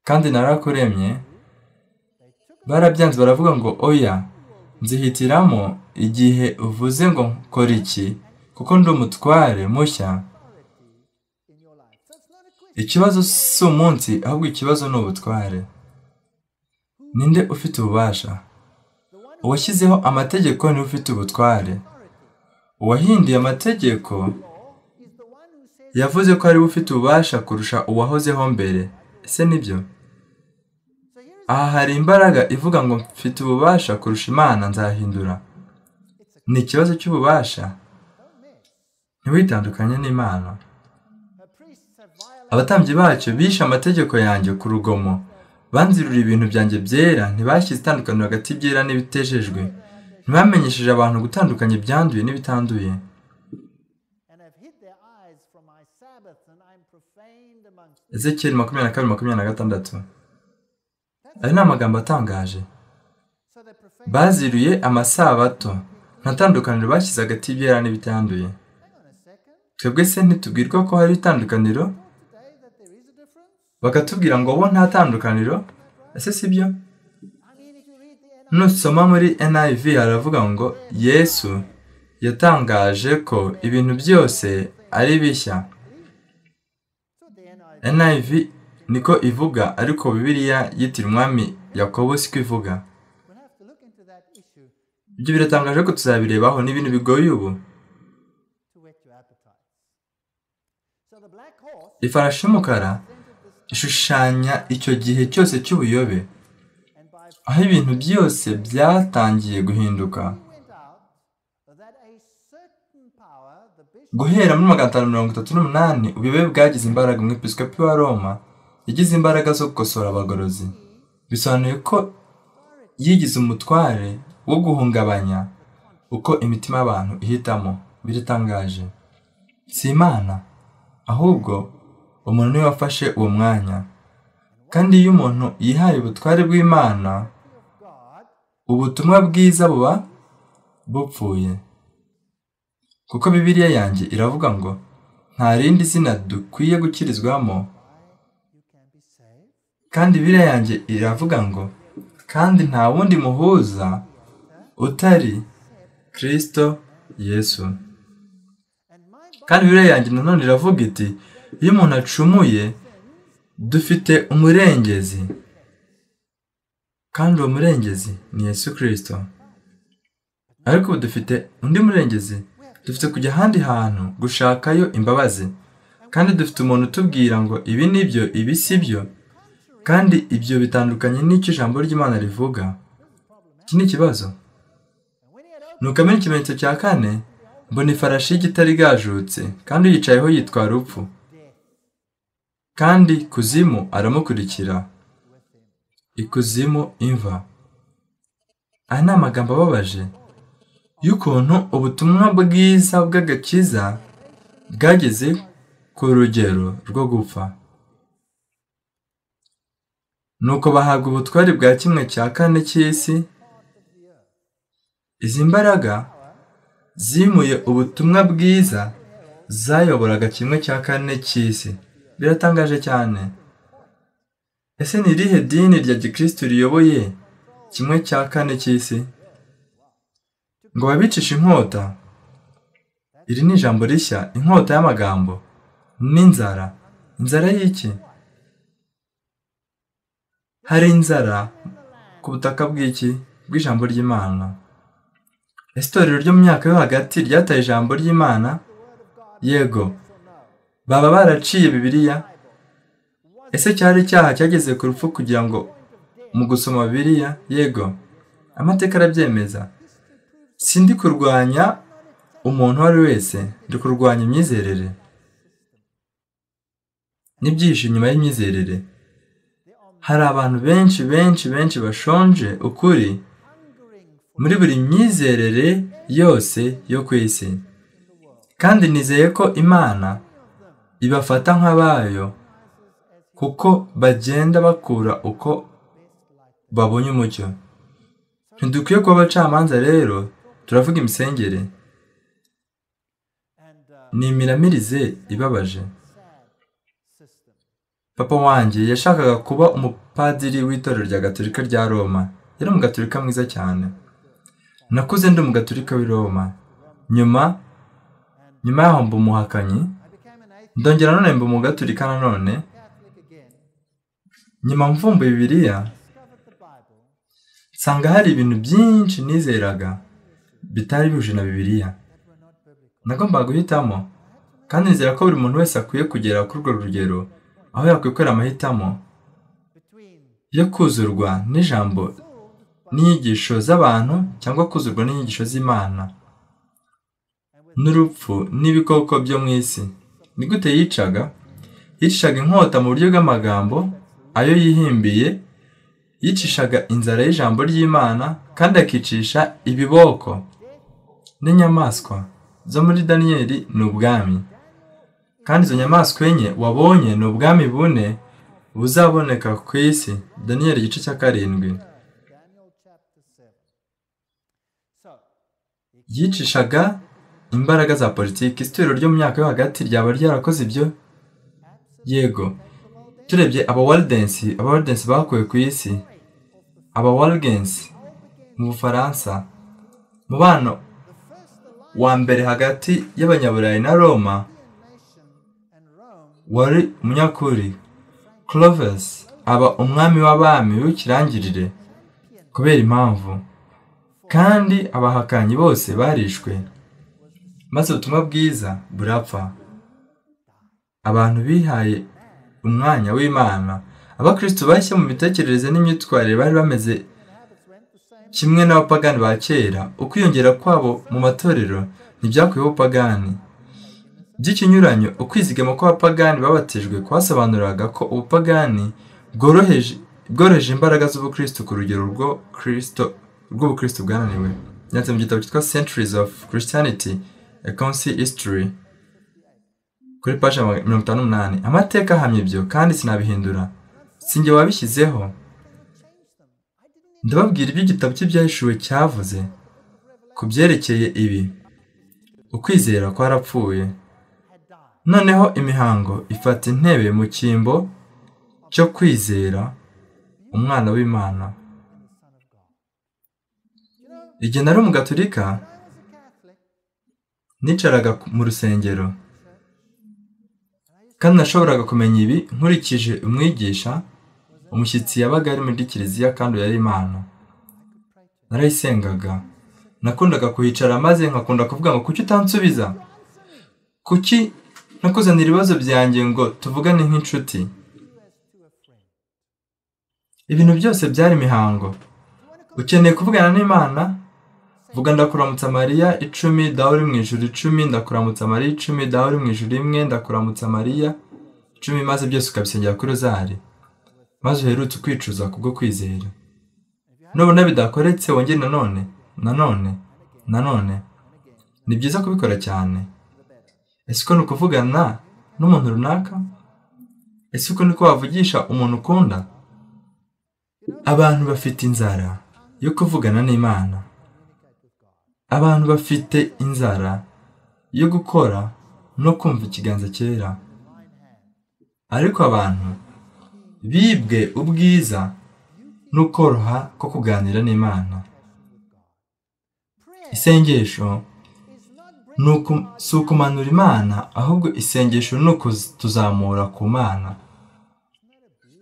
kandi narakuremye barabyanze baravuga ngo oya nzihitiramo igihe uvuze ngo kora iki kuko ndi umutware mushya ikibazo si umunsi ahubwo ikibazo ni ubutware ninde ufite ububasha uwashyizeho amategeko niwe ufite ubutware uwahinduye amategeko yavuze ko ariwe ufite ububasha kurusha uwahozeho mbere ese nibyo aha hari imbaraga ivuga ngo mfite ububasha kurusha imana nzahindura ni ikibazo cy'ububasha ntiwitandukanye n'imana abatambyi bacyo bishe amategeko yanjye ku rugomo banzirura ibintu byanjye byera ntibashyize itandukaniro hagati byera n'ibitejejwe ntibamenyesheje abantu gutandukanya ibyanduye n'ibitanduye ezekiyeli makumyabiri na kabiri makumyabiri na gatandatu ayo ni amagambo atangaje baziruye amasabato nta tandukaniro bashyize hagati y'ibyera n'ibitanduye twebwe se ntitubwirwa ko hari itandukaniro bakatubwira ngo bo nta tandukaniro ese si byo nusoma muri NIV haravuga ngo yesu yatangaje ko ibintu byose ari bishya NIV niko ivuga ariko bibiliya yitira umwami yakobo siko ivuga ibyo biratangaje ko tuzabirebaho ni ibintu bigoye ubu ifarashi y'umukara ishushanya icyo gihe cyose cy'ubuyobe aho ibintu byose byatangiye guhinduka guhera muri magana atanu mirongo itatu n'umunani ubuyobe bwagize imbaraga umwepisikopi wa roma yagize imbaraga zo gukosora abagorozi bisobanuye ko yigize umutware wo guhungabanya uko imitima y'abantu ihitamo biratangaje si imana ahubwo umuntu niwe wafashe uwo mwanya kandi iyo umuntu yihaye ubutware bw'imana ubutumwa bwiza buba bupfuye kuko bibiriya yanjye iravuga ngo nta rindi zina dukwiye gukirizwamo kandi bibiriya yanjye iravuga ngo kandi nta wundi muhuza utari kirisito yesu kandi bibiriya yanjye nanone iravuga iti iyo umuntu acumuye dufite umurengezi kandi uwo murengezi ni yesu kirisito ariko ubu dufite undi murengezi dufite kujya ahandi hantu gushakayo imbabazi kandi dufite umuntu utubwira ngo ibi ni byo ibi si byo kandi ibyo bitandukanye n'icyo ijambo ry'imana rivuga iki ni ikibazo nukamenya ikimenyetso cya kane mbona ifarashi y'igitare igajutse kandi uyicayeho yitwara urupfu kandi kuzimu aramukurikira ikuzimu imva aya ni amagambo ababaje y'ukuntu ubutumwa bwiza bw'agakiza bwageze ku rugero rwo gupfa nuko bahabwa ubutware bwa kimwe cya kane cy'isi izi mbaraga zimuye ubutumwa bwiza zayoboraga kimwe cya kane cy'isi biratangaje cyane ese ni irihe dini rya gikirisitu riyoboye kimwe cya kane cy'isi ngo babicishe inkota iri ni ijambo rishya inkota y'amagambo n'inzara inzara y'iki hari inzara ku butaka bw'iki bw'ijambo ry'imana isitorero ryo mu myaka yo hagati ryataye ijambo ry'imana yego baba baraciye bibiliya ese cyari icyaha cyageze ku rupfu kugira ngo mu gusoma bibiliya yego amateka arabyemeza sindi kurwanya umuntu uwo ari we wese ndi kurwanya imyizerere n'ibyihishe inyuma y'imyizerere hari abantu benshi benshi benshi bashonje ukuri muri buri myizerere yose yo ku isi kandi nizeye ko imana ibafata nk'abayo kuko bagenda bakura uko babonye umucyo ntidukwiye kuba abacamanza rero turavuga imisengere ni imiramirize ibabaje papa wanjye yashakaga kuba umupadiri w'itorero rya gaturika rya roma yari umugaturika mwiza cyane nakuze ndi umugaturika w'i roma nyuma nyuma yaho mba umuhakanyi ndongera none mba umugaturika nanone nyuma mvumbuye bibiliya nsanga hari ibintu byinshi nizeraga bitari bihuje na bibiliya nagombaga guhitamo kandi nizera ko buri muntu wese akwiye kugera kuri urwo rugero aho yakwikorera amahitamo yo kuzurwa n'ijambo n'inyigisho z'abantu cyangwa kuzurwa n'inyigisho z'imana n'urupfu n'ibikoko byo mu isi ni gute yicaga yicishaga inkota mu buryo bw'amagambo ayo yihimbiye yicishaga inzara y'ijambo ry'imana kandi akicisha ibiboko n'inyamaswa zo muri daniyeli ni ubwami kandi izo nyamaswa enye wabonye ni ubwami bune buzaboneka ku isi daniyeli igice cya karindwi yicishaga imbaraga za politiki istorero ryo mu myaka yo hagati ryaba ryarakoze ibyo yego turebye aba waridensi aba waridensi bakuwe ku isi aba waridensi mu bufaransa mubano wa mbere hagati y'abanyaburayi na roma wari umunyakuri clovis aba umwami w'abami w'ikirangirire kubera impamvu kandi abahakanyi bose barishwe maze ubutumwa bwiza burapfa abantu bihaye umwanya w'imana abakristo bashya mu mitekerereze n'imyitwarire bari bameze kimwe n'abapagani ba kera ukwiyongera kwabo mu matorero ntibyakuyeho ubupagani by'ikinyuranyo ukwizigama kw'abapagani babatijwe kwasobanuraga ko ubupagani bworoheje imbaraga z'ubukristo ku rugero rw'ubukristo bwananiwe yanditse mu gitabo cyitwa centuries of christianity a council history kuri paji mirongo itanu n'umunani amateka ahamya ibyo kandi sinabihindura sinjye wabishyizeho ndababwira ibyo igitabo cy'ibyahishuwe cyavuze ku byerekeye ibi ukwizera kwarapfuye noneho imihango ifata intebe mu cyimbo cyo kwizera umwana w'imana igihe nari umugaturika nicaraga mu rusengero kandi nashoboraga kumenya ibi nkurikije umwigisha umushyitsi yabaga ari muri kiliziya kandi yari imana narayisengaga nakundaga kuhicara maze nkakunda kuvuga ngo kuki utansubiza kuki nakuzanira ibibazo byanjye ngo tuvugane nk'inshuti ibintu byose byari imihango ukeneye kuvugana n'imana vuga ndakuramutsa mariya icumi dawe uri mu ijoro icumi ndakuramutsa mariya icumi dawe uri mu ijoro imwe ndakuramutsa mariya icumi maze byose ukabisengera kuri rozari maze uherutse ukwicuza kubwo kwizera nubona bidakoretse wongere nanone nanone nanone ni byiza kubikora cyane ese uko ni ukuvugana n'umuntu runaka ese uko niko wavugisha umuntu ukunda abantu bafite inzara yo kuvugana n'imana abantu bafite inzara yo gukora no kumva ikiganza cyera ariko abantu bibwe ubwiza no koroha ko kuganira n'imana isengesho si ukumanura imana ahubwo isengesho ni ukutuzamura ku mana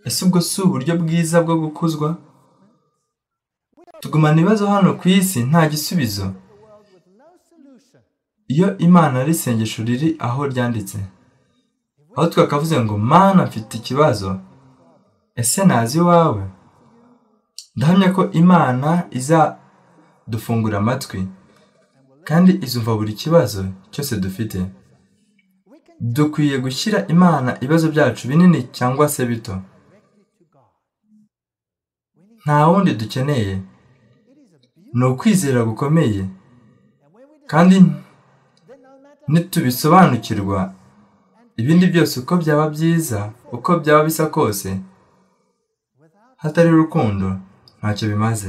ese ubwo si uburyo bwiza bwo gukuzwa tugumana ibibazo hano ku isi nta gisubizo iyo imana ari isengesho riri aho ryanditse aho twakavuze ngo mana mfite ikibazo ese nazi iwawe ndahamya ko imana izadufungura amatwi kandi izumva buri kibazo cyose dufite dukwiye gushyira imana ibibazo byacu binini cyangwa se bito nta wundi dukeneye ni ukwizera gukomeye kandi nitubisobanukirwa ibindi byose uko byaba byiza uko byaba bisa kose hatari urukundo ntacyo bimaze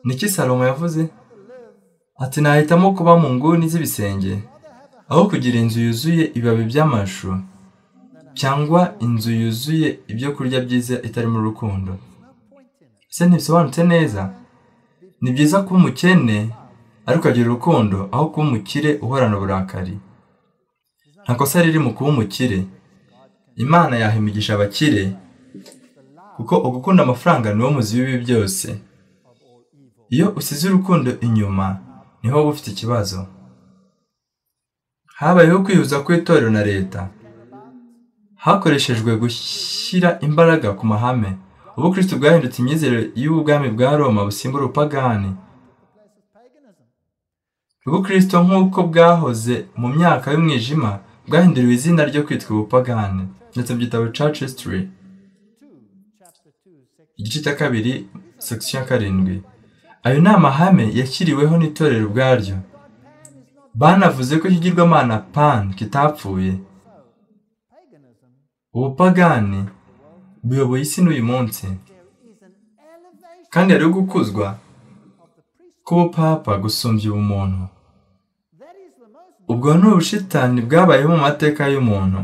niki salomo yavuze ati nahitamo kuba mu nguni z'ibisenge aho kugira inzu yuzuye ibibabi by'amashu cyangwa inzu yuzuye ibyo kurya byiza itarimo urukundo ese ntibisobanutse neza ni byiza kuba umukene ariko agira urukundo aho kuba umukire uhorana uburakari nta kosa riri mu kuba umukire imana yahimigisha abakire kuko ugukunda amafaranga niwo muzi w'ibi byose iyo usize urukundo inyuma niho uba ufite ikibazo habayeho kwihuza kw'itorero na leta hakoreshejwe gushyira imbaraga ku mahame ubu kirisiti bwahindutse imyizere y'ubwami bwa roma busimbura ubupagani ubukristo nk'uko bwahoze mu myaka y'umwijima bwahinduriwe izina ryo kwitwa ubupagani ndetse mu gitabo church history igice cya kabiri section ya karindwi ayo ni amahame yashyiriweho n'itorero ubwaryo banavuze ko ikigirwamana pan kitapfuye ubupagani buyoboye isi n'uyu munsi kandi hariho gukuzwa k'ubupapa gusumbya ubumuntu ubwo ni ubushitani bwabayeho mu mateka y'umuntu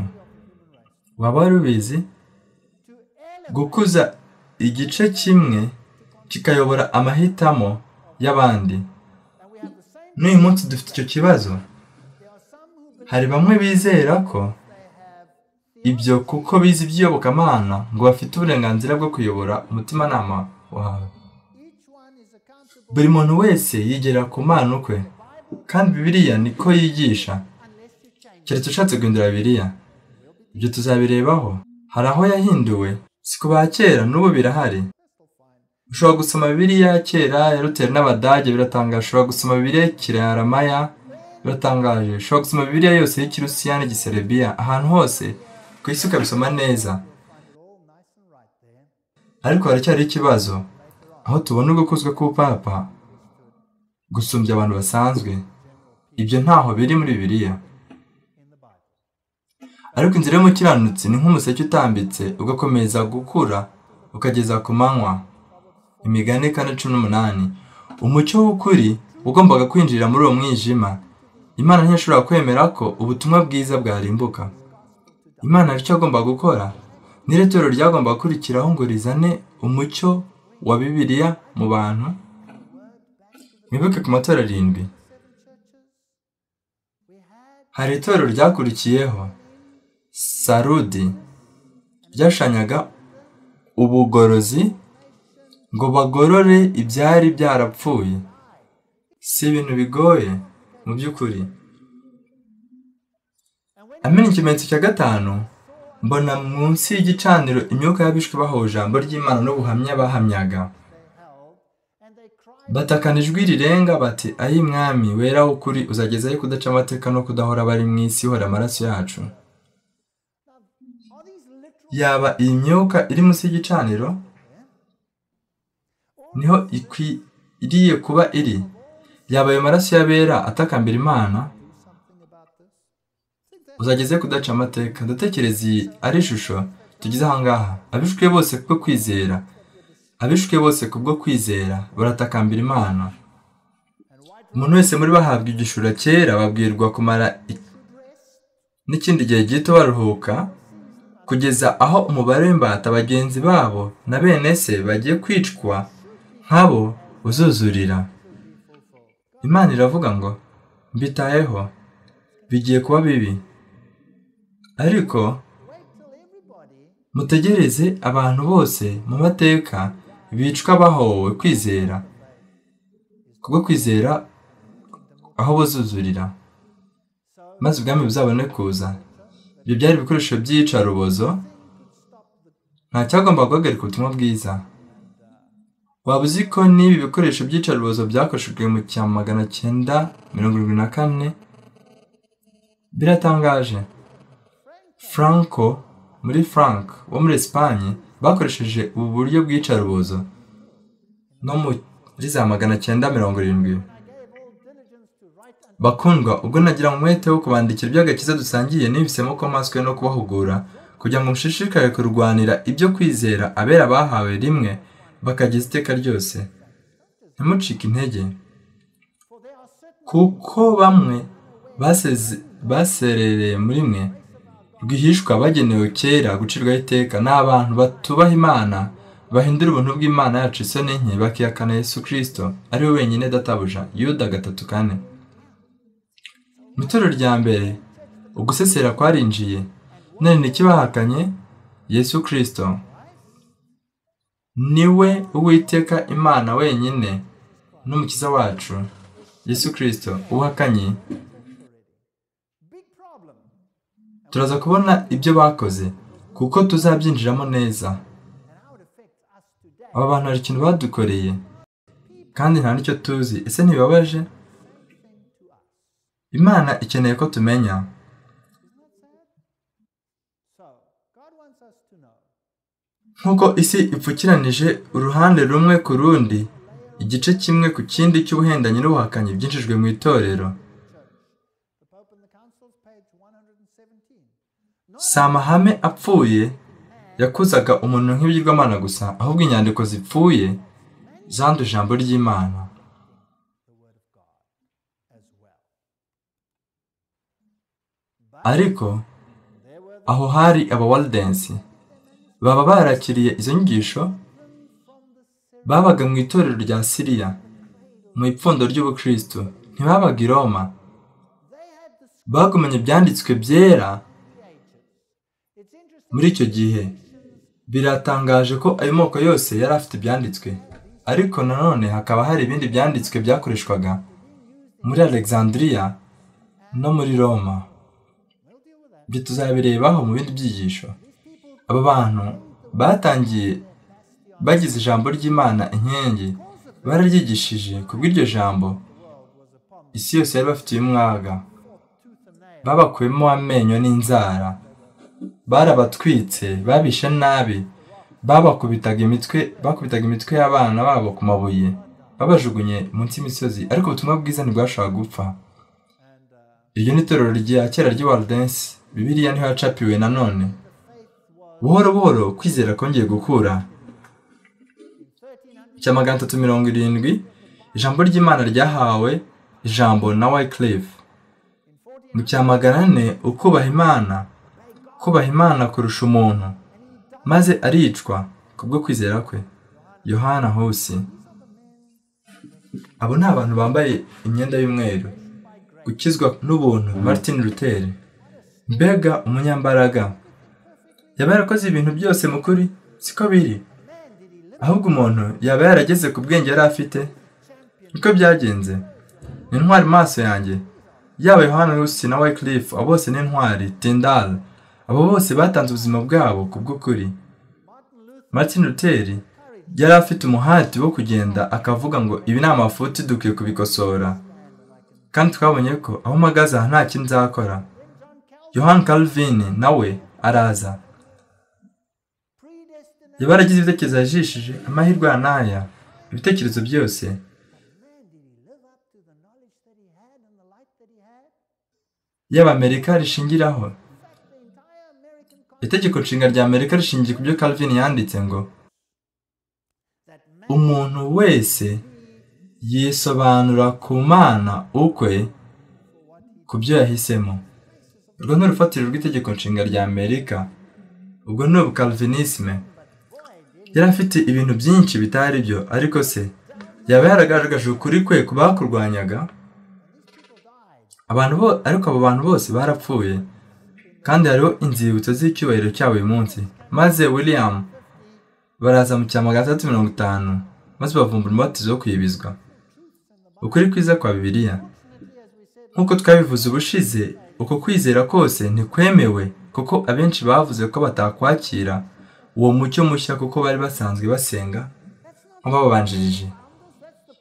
waba wari ubizi gukuza igice kimwe kikayobora amahitamo y'abandi n'uyu munsi dufite icyo kibazo hari bamwe bizera ko ibyo kuko bizi iby'iyobokamana ngo bafite uburenganzira bwo kuyobora umutimanama wawe buri muntu wese yigera ku mpano kwe kandi bibiriya niko yigisha keretse ushatse guhindura bibiriya ibyo tuzabirebaho hari aho yahinduwe si ku ba kera n'ubu birahari ushobora gusoma bibiriya ya kera ya ruteri n'abadage biratangaje ushobora gusoma bibiriya kiraramaya biratangaje ushobora gusoma bibiriya yose y'ikirusiya n'igiserebiya ahantu hose ku isi ukabisoma neza ariko haracyari ikibazo aho tubona ugukuzwa k'ubupapa gusumbya abantu basanzwe ibyo ntaho biri muri bibiriya ariko inzira y'umukiranutsi ni nk'umuseke utambitse ugakomeza gukura ukageza ku manywa imigani kane cumi n'umunani umucyo w'ukuri ugombaga kwinjira muri uwo mwijima imana ntiyashobora kwemera ko ubutumwa bwiza bwarimbuka imana hari icyo agomba gukora n'iretoro ryagomba gukurikiraho ngo rizane umucyo wa bibiliya mu bantu mwibuke ku matora arindwi hari itorero ryakurikiyeho sarudi ryashanyaga ubugorozi ngo bagorore ibyari byarapfuye si ibintu bigoye mu by'ukuri amena ikimenyetso cya gatanu mbona munsi y'igicaniro imyuka y'abishwe bahawe ijambo ry'imana n'ubuhamya bahamyaga batakana ijwi rirenga bati ayi mwami wera ukuri uzagezayo kudaca amateka no kudahora bari mu isi ihora amaraso yacu yaba iyi myuka iri munsi y'igicaniro niho ikwiriye kuba iri yaba ayo maraso y'abera atakambira imana uzageze kudaca amateka ndatekereza iyi ari ishusho tugize ahangaha abishwe bose kubwo kwizera abishwe bose kubwo kwizera baratakambira imana umuntu wese muri bahabwa igishura kera babwirwa kumara n'ikindi gihe gito baruhuka kugeza aho umubare w'imbata bagenzi babo na bene se bagiye kwicwa nk'abo uzuzurira imana iravuga ngo mbitayeho bigiye kuba bibi ariko mutegereze abantu bose mu mateka bicwa bahowe kwizera kubwo kwizera aho buzuzurira maze ubwami buzabone kuza ibyo byari ibikoresho by'iyicarubozo nta cyagomba guhagarika ubutumwa bwiza waba uzi ko n'ibi bikoresho by'iyicarubozo byakoreshejwe mu cya magana cyenda mirongo irindwi na kane biratangaje franco muri frank wo muri esipanye bakoresheje ubu buryo bw'iyicarubozo no muri za magana cyenda mirongo irindwi bakundwa ubwo nagira umwete wo kubandikira iby'agakiza dusangiye nibisemo ko maswe no kubahugura kugira ngo mushishikare kurwanira ibyo kwizera abera bahawe rimwe bakageza iteka ryose ntimucike intege kuko bamwe baserereye muri mwe rwihishwa bagenewe kera gucirwaho iteka ni abantu batubaha imana bahindura ubuntu bw'imana yacu isoni nke bakiyakana yesu kirisito ari we wenyine databuja yuda gatatu kane mu itorero rya mbere ugusesera kwarinjiye none ntikibahakanye yesu kirisito niwe uwiteka imana wenyine n'umukiza wacu yesu kirisito uhakanye turaza kubona ibyo bakoze kuko tuzabyinjiramo neza aba bantu hari ikintu badukoreye kandi nta n'icyo tuzi ese ntibibabaje imana ikeneye ko tumenya nk'uko isi ipfukiranije uruhande rumwe ku rundi igice kimwe ku kindi cy'ubuhendanyi n'ubuhakanyi byinjijwe mu itorero si amahame apfuye yakuzaga umuntu nk'ibigirwamana gusa ahubwo inyandiko zipfuye zanduye ijambo ry'imana ariko aho hari abawarudensi baba barakiriye izo nyigisho babaga mu itorero rya siriya mu ipfundo ry'ubukristo ntibabaga i roma bagumanye ibyanditswe byera muri icyo gihe biratangaje ko ayo moko yose yari afite ibyanditswe ariko nanone hakaba hari ibindi byanditswe byakoreshwaga muri alexandria no muri roma ibyo tuzabirebaho mu bindi byigisho aba bantu batangiye bagize ijambo ry'imana inkengi bararyigishije kubw'iryo jambo isi yose yari bafitiye umwaga babakuyemo amenyo n'inzara barabatwitse babishe nabi babakubitaga imitwe bakubitaga imitwe y'abana babo ku mabuye babajugunye munsi y'imisozi ariko ubutumwa bwiza ntibwashobora gupfa iryo ni itorero rya kera ry'iwarudensi bibiriya niho yacapiwe nanone buhoro buhoro kwizera kongeye gukura cya magana atatu mirongo irindwi ijambo ry'imana ryahawe ijambo na wayikirive mu cya magana ane ukubaha imana kubaha imana kurusha umuntu maze aricwa kubwo kwizera kwe yohana hose abo ni abantu bambaye imyenda y'umweru gukizwa n'ubuntu martin luther mbega umunyambaraga yaba yarakoze ibintu byose mu kuri siko biri ahubwo umuntu yaba yarageze ku bwenge yari afite niko byagenze ni intwari maso yanjye yaba yohana rusi na wayikirifu abo bose ni intwari tindari abo bose batanze ubuzima bwabo ku bw'ukuri martin luther yari afite umuhati wo kugenda akavuga ngo ibi ni amafuti dukwiye kubikosora kandi twabonye ko aho mpagaze aha nta kindi nzakora yohani Calvin nawe araza yabaragize ibitekerezo yajishije amahirwe ya n'aya ibitekerezo byose y'abamerika rishingiraho itegeko nshinga rya amerika rishingiye ku byo Calvin yanditse ngo umuntu wese yisobanura ku mana ukwe ku byo yahisemo urwo ni urufatiro rw'itegeko nshinga rya amerika ubwo ni ubukalvinisme yari afite ibintu byinshi bitari byo ariko se yaba yaragaragaje ukuri kwe ku bakurwanyaga ariko abo bantu bose barapfuye kandi hariho inzibutso z'icyubahiro cyabo uyu munsi maze william baraza mu cya magana atandatu mirongo itanu maze bavumbura umubatizo wo kwibizwa ukuri kwiza kwa bibiliya nk'uko twabivuze ubushize uko kwizera kose ntikwemewe kuko abenshi bavuze ko batakwakira uwo mucyo mushya kuko bari basanzwe basenga nk'ababanjirije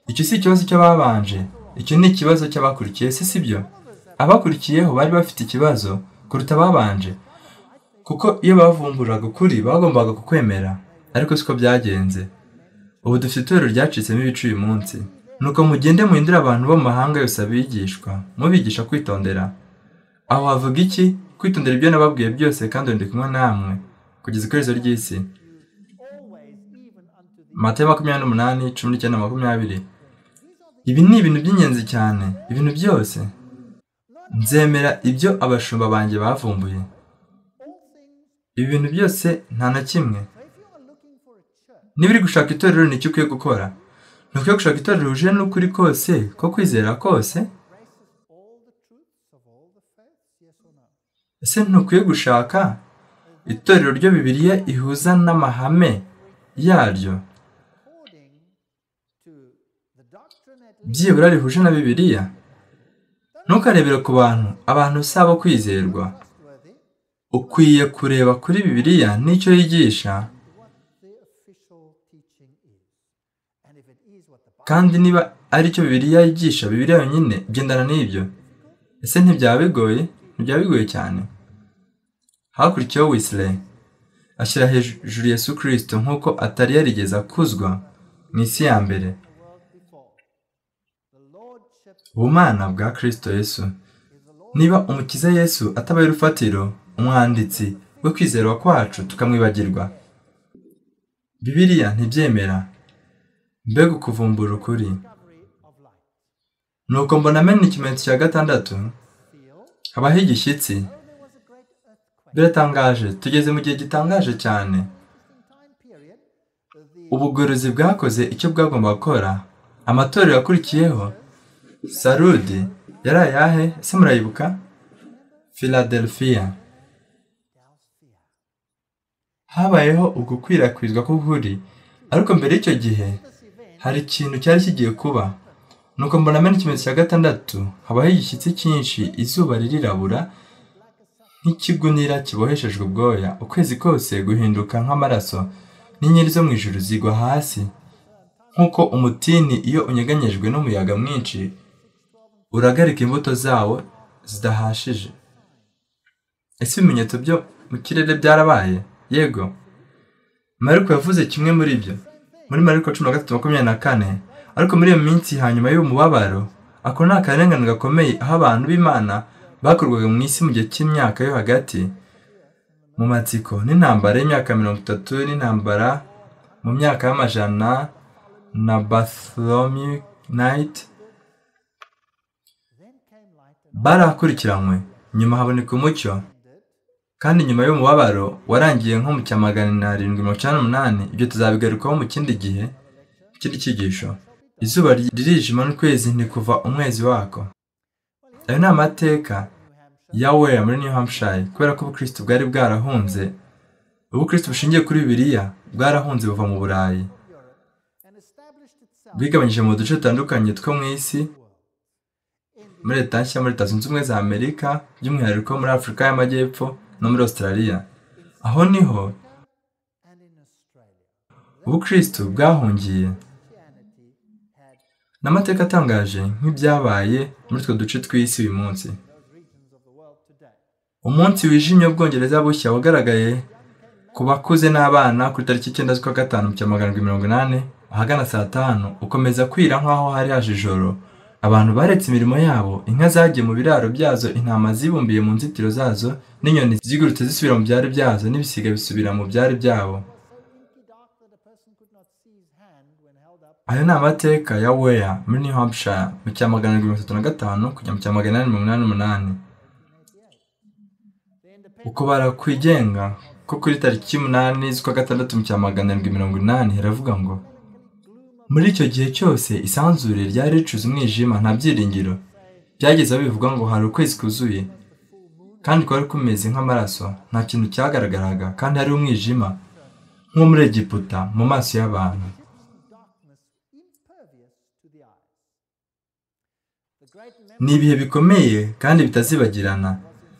icyo si ikibazo cy'ababanje icyo ni ikibazo cy'abakurikiye se si byo abakurikiyeho bari bafite ikibazo kuruta ababanje kuko iyo bavumburaga ukuri bagombaga kukwemera ariko siko byagenze ubu dufite itorero ryacitsemo ibice uyu munsi nuko mugende muhindure abantu bo mu mahanga yose abigishwa mubigisha kwitondera aho havuga iki kwitondera ibyo nababwiye byose kandi ndi kumwe namwe kugeza ikorezo ry'isi matayo makumyabiri n'umunani cumi n'icyenda makumyabiri ibi ni ibintu by'ingenzi cyane ibintu byose nzemera ibyo abashumba banjye bavumbuye ibi bintu byose nta na kimwe niba uri gushaka itorero nicyo ukwiye gukora ntukwiye gushaka itorero rihuje n'ukuri kose ko kwizera kose ese ntukwiye gushaka itorero ryo bibiliya ihuza n'amahame yaryo byibura rihuje na bibiliya ntukarebere ku bantu abantu usaba kwizerwa ukwiye kureba kuri bibiliya n'icyo yigisha kandi niba aricyo bibiliya yigisha bibiliya yonyine gendana n'ibyo ese ntibyaba bigoye ntibyaba bigoye cyane hakurikiyeho wisire ashyira hejuru Yesu kirisito nk'uko atari yarigeze akuzwa mu isi ya mbere ubumana bwa kirisito Yesu niba umukiza Yesu atabaye urufatiro umwanditsi wo kwizerwa kwacu tukamwibagirwa bibiliya ntibyemera mbega ukuvumbura ukuri nuko mbona amena ikimenyetso cya gatandatu habaho igishyitsi biratangaje tugeze mu gihe gitangaje cyane ubugorozi bwakoze icyo bwagomba gukora amatorero yakurikiyeho sarudi yari ayahe ese murayibuka philadelphia habayeho ugukwirakwizwa k'ukuri ariko mbere y'icyo gihe hari ikintu cyari kigiye kuba nuko mbona mbona ikimenyetso cya gatandatu habaho igishyitsi cyinshi izuba ririrabura nk'ikigunira kiboheshejwe ubwoya ukwezi kose guhinduka nk'amaraso n'inyenyeri zo mu ijuru zigwa hasi nk'uko umutini iyo unyeganyejwe n'umuyaga mwinshi uragarika imbuto zawo zidahashije ese ibimenyetso byo mu kirere byarabaye yego mariko yavuze kimwe muri byo muri mariko cumi na gatatu makumyabiri na kane ariko muri iyo minsi hanyuma y'umubabaro ako ni akarengane gakomeye aho abantu b'imana bakorwaga mu isi mu gihe cy'imyaka yo hagati mu matsiko n'intambara y'imyaka mirongo itatu n'intambara mu myaka y'amajana na batholomew night barakurikiranwe nyuma haboneka umucyo kandi nyuma y'umubabaro warangiye nko mu cya magana arindwi mirongo icyenda n'umunani ibyo tuzabigarukaho mu kindi gihe ikindi cyigisho izuba ririjima n'ukwezi ntikuva umwezi wako ayo ni amateka ya weya muri new hampshire kubera ko ubukristo bwari bwarahunze ubukristo bushingiye kuri bibiliya bwarahunze buva mu burayi bwigabanyije mu duce dutandukanye two mu isi muri leta nshya muri leta zunze ubumwe za amerika by'umwihariko muri afurika y'amajyepfo no muri australia aho niho ubukristo bwahungiye n'amateka atangaje nk'ibyabaye muri utwo duce tw'isi uyu munsi umunsi wijimye w'ubwongereza bushya wagaragaye ku bakuze n'abana kuri tariki icyenda z'ukwa gatanu cya magana arindwi mirongo inani ahagana saa tanu ukomeza kwira nk'aho hari haje ijoro abantu baretse imirimo yabo inka zagiye mu biraro byazo intama zibumbiye mu nzitiro zazo n'inyoni zigurutse zisubira mu byari byazo n'ibisiga bisubira mu byari byabo ayo ni amateka ya weya muri new hampshire mu cya magana mirongo itatu na gatanu kujya mu cya magana inani mirongo inani n'umunani ukubara kwigenga ko kuri tariki y'umunani z'ukwa gatandatu mu cya magana arindwi mirongo inani haravuga ngo muri icyo gihe cyose isanzure ryari ricuze umwijima nta byiringiro byageze aho bivuga ngo hari ukwezi kuzuye kandi kwari kumeze nk'amaraso nta kintu cyagaragaraga kandi hari umwijima nko muri egiputa mu maso y'abantu ni ibihe bikomeye kandi bitazibagirana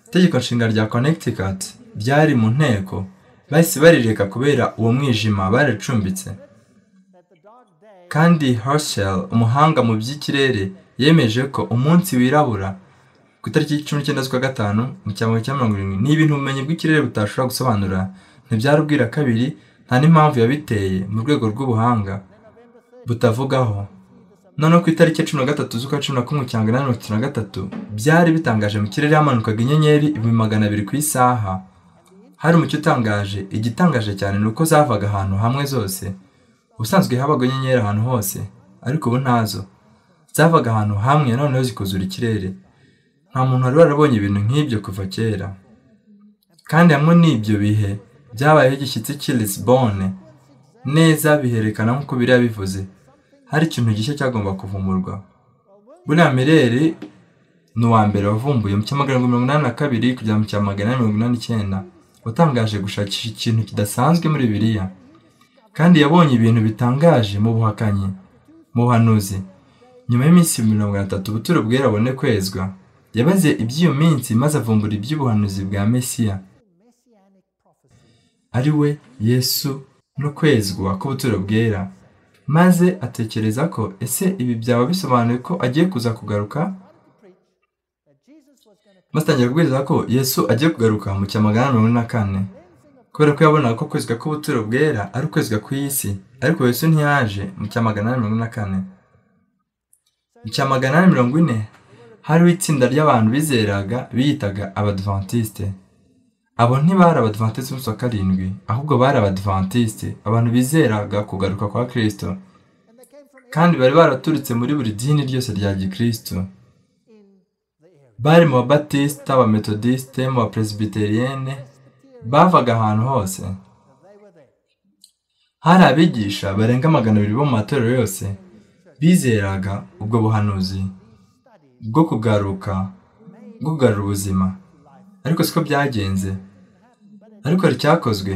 itegeko nshinga rya connecticut ryari mu nteko bahise barireka kubera uwo mwijima baracumbitse kandi Herschel umuhanga mu by'ikirere yemeje ko umunsi wirabura ku itariki y'icumi n'icyenda z'ukwa gatanu mu cyambo cya mirongo irindwi ni ibintu ubumenyi bw'ikirere budashobora gusobanura ntibyarubwira kabiri nta n'impamvu yabiteye mu rwego rw'ubuhanga butavugaho noneho ku itariki ya cumi na gatatu z'ukwa cumi na kumwe cya magana mirongo itatu na gatatu byari bitangaje mu kirere hamanukaga inyenyeri ibihumbi magana abiri ku isaha hari umucyo utangaje igitangaje cyane ni uko zavaga ahantu hamwe zose ubusanzwe habaga inyenyeri ahantu hose ariko ubu ntazo zavaga ahantu hamwe noneho zikuzura ikirere nta muntu wari warabonye ibintu nk'ibyo kuva kera kandi hamwe n'ibyo bihe byabayeho igishyitsi cy'i lisbonne neza biherekana nk'uko biriya bivuze hari ikintu gishya cyagomba kuvumurwa buriya mireri ni uwa mbere wavumbuye mu cyamagana mirongo inani na kabiri kugera mu cyamagana mirongo inani n'icyenda watangaje gushakisha ikintu kidasanzwe muri biriya kandi yabonye ibintu bitangaje mu buhakanyi mu buhanuzi nyuma y'iminsi mirongo itatu ubuturo bwera abone kwezwa yabaze iby'iyo minsi maze avumbura iby'ubuhanuzi bwa mesiya ari we yesu no kwezwa k'ubuturo bwera maze atekereza ko ese ibi byaba bisobanuye ko agiye kuza kugaruka maze atangira kubwiriza ko yesu agiye kugaruka mu cya magana mirongo ine na kane kubera ko yabonaga ko kwezwa k'ubuturo bwera ari ukwezwa ku isi ariko yesu ntiyaje mu cya magana mirongo ine na kane mu cya magana mirongo ine hariho itsinda ry'abantu bizeraga biyitaga abadivantiste abo ntibari abadivantisite umunsi wa karindwi ahubwo bari abadivantisite abantu bizeraga kugaruka kwa kirisito kandi bari baraturutse muri buri dini ryose rya gikristo bari mu babatisita abametodisite mu bapresibiteriyene bavaga ahantu hose hari abigisha barenga magana abiri bo mu matorero yose bizeraga ubwo buhanuzi bwo kugaruka bwo kugarura ubuzima ariko siko byagenze ariko hari icyakozwe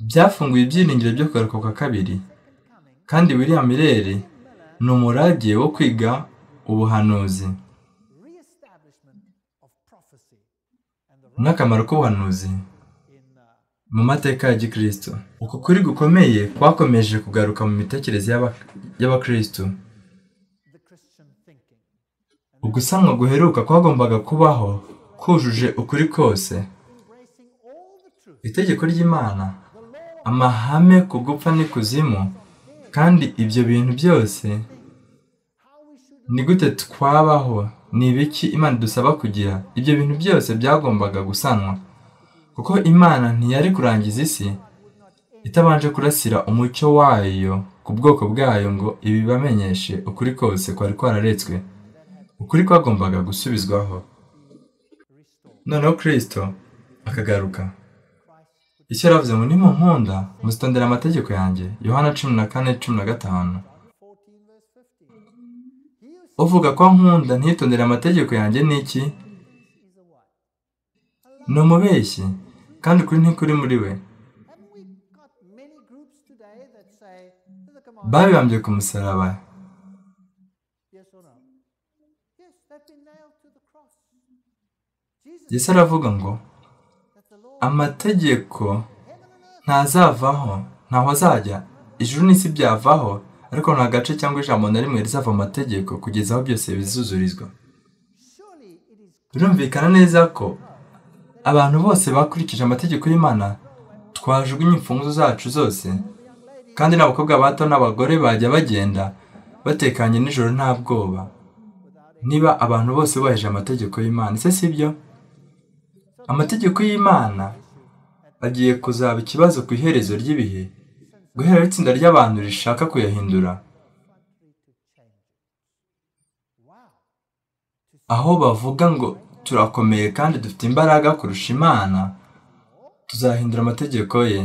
byafunguye ibyiringiro byo kugaruka kwa kabiri kandi william Riley ni umurage wo kwiga ubuhanuzi n'akamaro k'ubuhanuzi mu mateka ya gikristo uku kuri gukomeye kwakomeje kugaruka mu mitekerereze y'abakristo ugusanwa guheruka kwagombaga kubaho kujuje ukuri kose itegeko ry'imana amahame ku gupfa n'ikuzimu kandi ibyo bintu byose ni gute twabaho ni ibiki imana dusaba kugira ibyo bintu byose byagombaga gusanwa kuko imana ntiyari kurangiza isi itabanje kurasira umucyo wayo ku bwoko bwayo ngo ibibamenyeshe ukuri kose kwari kwararetswe ukuri kwagombaga gusubizwaho noneho kirisito akagaruka icyo yaravuze ngo nimunkunda muzitondera amategeko yanjye yohana cumi na kane cumi na gatanu uvuga ko nkunda ntitondere amategeko yanjye ni iki ni umubeshyi kandi ukuri ntikuri muri we babibambye ku musaraba Yesu aravuga ngo amategeko ntazavaho ntaho azajya ijuru n'isi byavaho ariko nta gace cyangwa ijambo na rimwe rizava mu mategeko kugeza aho byose bizuzurizwa birumvikana neza ko abantu bose bakurikije amategeko y'imana twajugunye imfunguzo zacu zose kandi n'abakobwa bato n'abagore bajya bagenda batekanye nijoro nta bwoba niba abantu bose bubahije amategeko y'imana ese si byo amategeko y'imana agiye kuzaba ikibazo ku iherezo ry'ibihe guhera itsinda ry'abantu rishaka kuyahindura aho bavuga ngo turakomeye kandi dufite imbaraga kurusha imana tuzahindura amategeko ye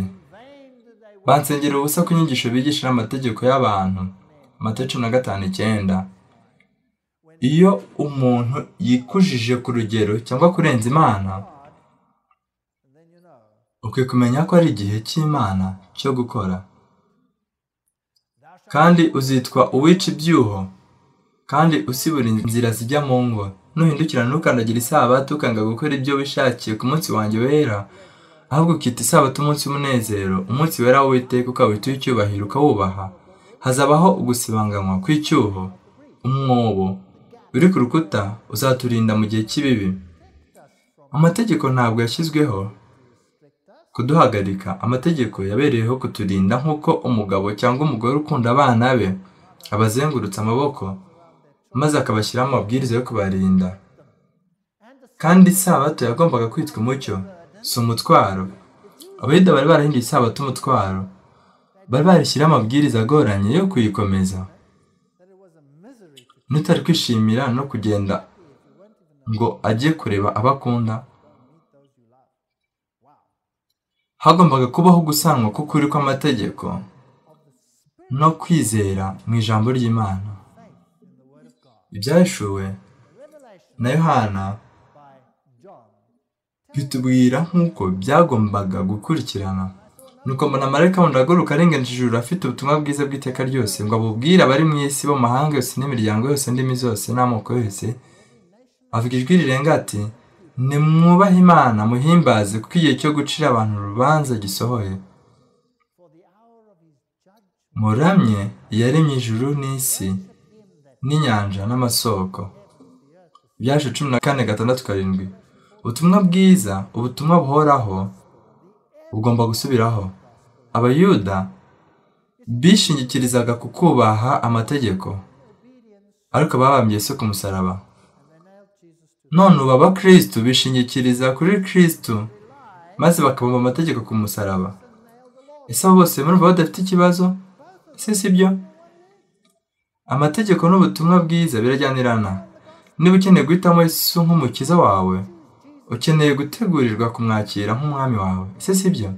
bansengera ubusa ku nyigisho bigisha amategeko y'abantu amata cumi na gatanu icyenda iyo umuntu yikujije ku rugero cyangwa kurenza imana ukwiye kumenya ko ari igihe cy'imana cyo gukora kandi uzitwa uwica ibyuho kandi usibura inzira zijya mu ngo nuhindukira ntukandagire isabato ukanga gukora ibyo wishakiye ku munsi wanjye wera ahubwo ukita isabato umunsi w'umunezero umunsi wera w'uwiteka ukawita uw'icyubahiro ukawubaha hazabaho ugusibanganywa kw'icyuho umwobo uri ku rukuta uzaturinda mu gihe cy'ibibi amategeko ntabwo yashyizweho kuduhagarika amategeko yabereyeho kuturinda nk'uko umugabo cyangwa umugore ukunda abana be abazengurutse amaboko maze akabashyiraho amabwiriza yo kubarinda kandi isabato yagombaga kwitwa umucyo si umutwaro abayida bari barahinduye isabato umutwaro bari barishyiraho amabwiriza agoranye yo kuyikomeza n'utari kwishimira no kugenda ngo ajye kureba abo akunda hagombaga kubaho gusanwa k'ukuri kw'amategeko no kwizera mu ijambo ry'imana ibyashuwe na yohana bitubwira nk'uko byagombaga gukurikirana nuko mbona marayika wundi aguruka arengeje ijuru afite ubutumwa bwiza bw'iteka ryose ngo abubwire abari mu isi bo mahanga yose n'imiryango yose ndimi zose n'amoko yose avuga ijwi rirenga ati nimwubahe imana muhimbaze kuko igihe cyo gucira abantu urubanza gisohoye muramye yaremye ijuru n'isi n'inyanja n'amasoko byaje cumi na kane gatandatu karindwi ubutumwa bwiza ubutumwa buhoraho bugomba gusubiraho abayuda bishingikirizaga ku kubaha amategeko ariko babambye se ku musaraba none ubu abakirisitu bishingikiriza kuri kirisitu maze bakabumva amategeko ku musaraba ese abo bose murumva badafite ikibazo ese si byo amategeko n'ubutumwa bwiza birajyanirana niba ukeneye guhitamo yesu nk'umukiza wawe ukeneye gutegurirwa kumwakira nk'umwami wawe ese si byo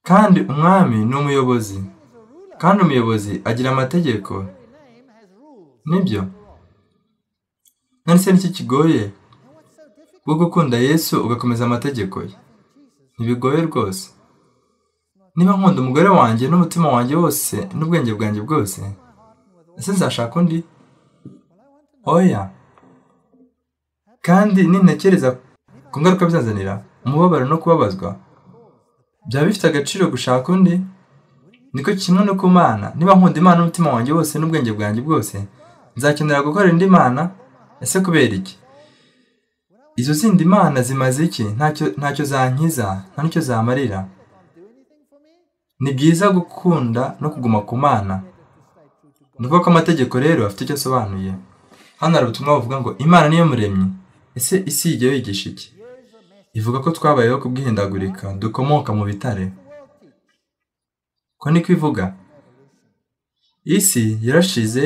kandi umwami ni umuyobozi kandi umuyobozi agira amategeko nibyo se n'iki kigoye bwo gukunda yesu ugakomeza amategeko ye ntibigoye rwose niba nkunda umugore wanjye n'umutima wanjye wose n'ubwenge bwanjye bwose ese nzashaka undi oya kandi nintekereza ku ngaruka bizazanira umubabaro no kubabazwa byaba bifite agaciro gushaka undi niko kimwe no ku mana niba nkunda imana n'umutima wanjye wose n'ubwenge bwanjye bwose nzakenera gukora indi mana ese kubera iki izo zindi mana zimaze iki ntacyo zankiza nta nicyo zamarira ni byiza gukunda no kuguma ku mana ni ko amategeko rero afite icyo asobanuye hano hari ubutumwa buvuga ngo imana niyo muremyi ese isi igiye yigisha iki ivuga ko twabayeho kubwihindagurika dukomoka mu bitare ko niko ivuga isi yarashize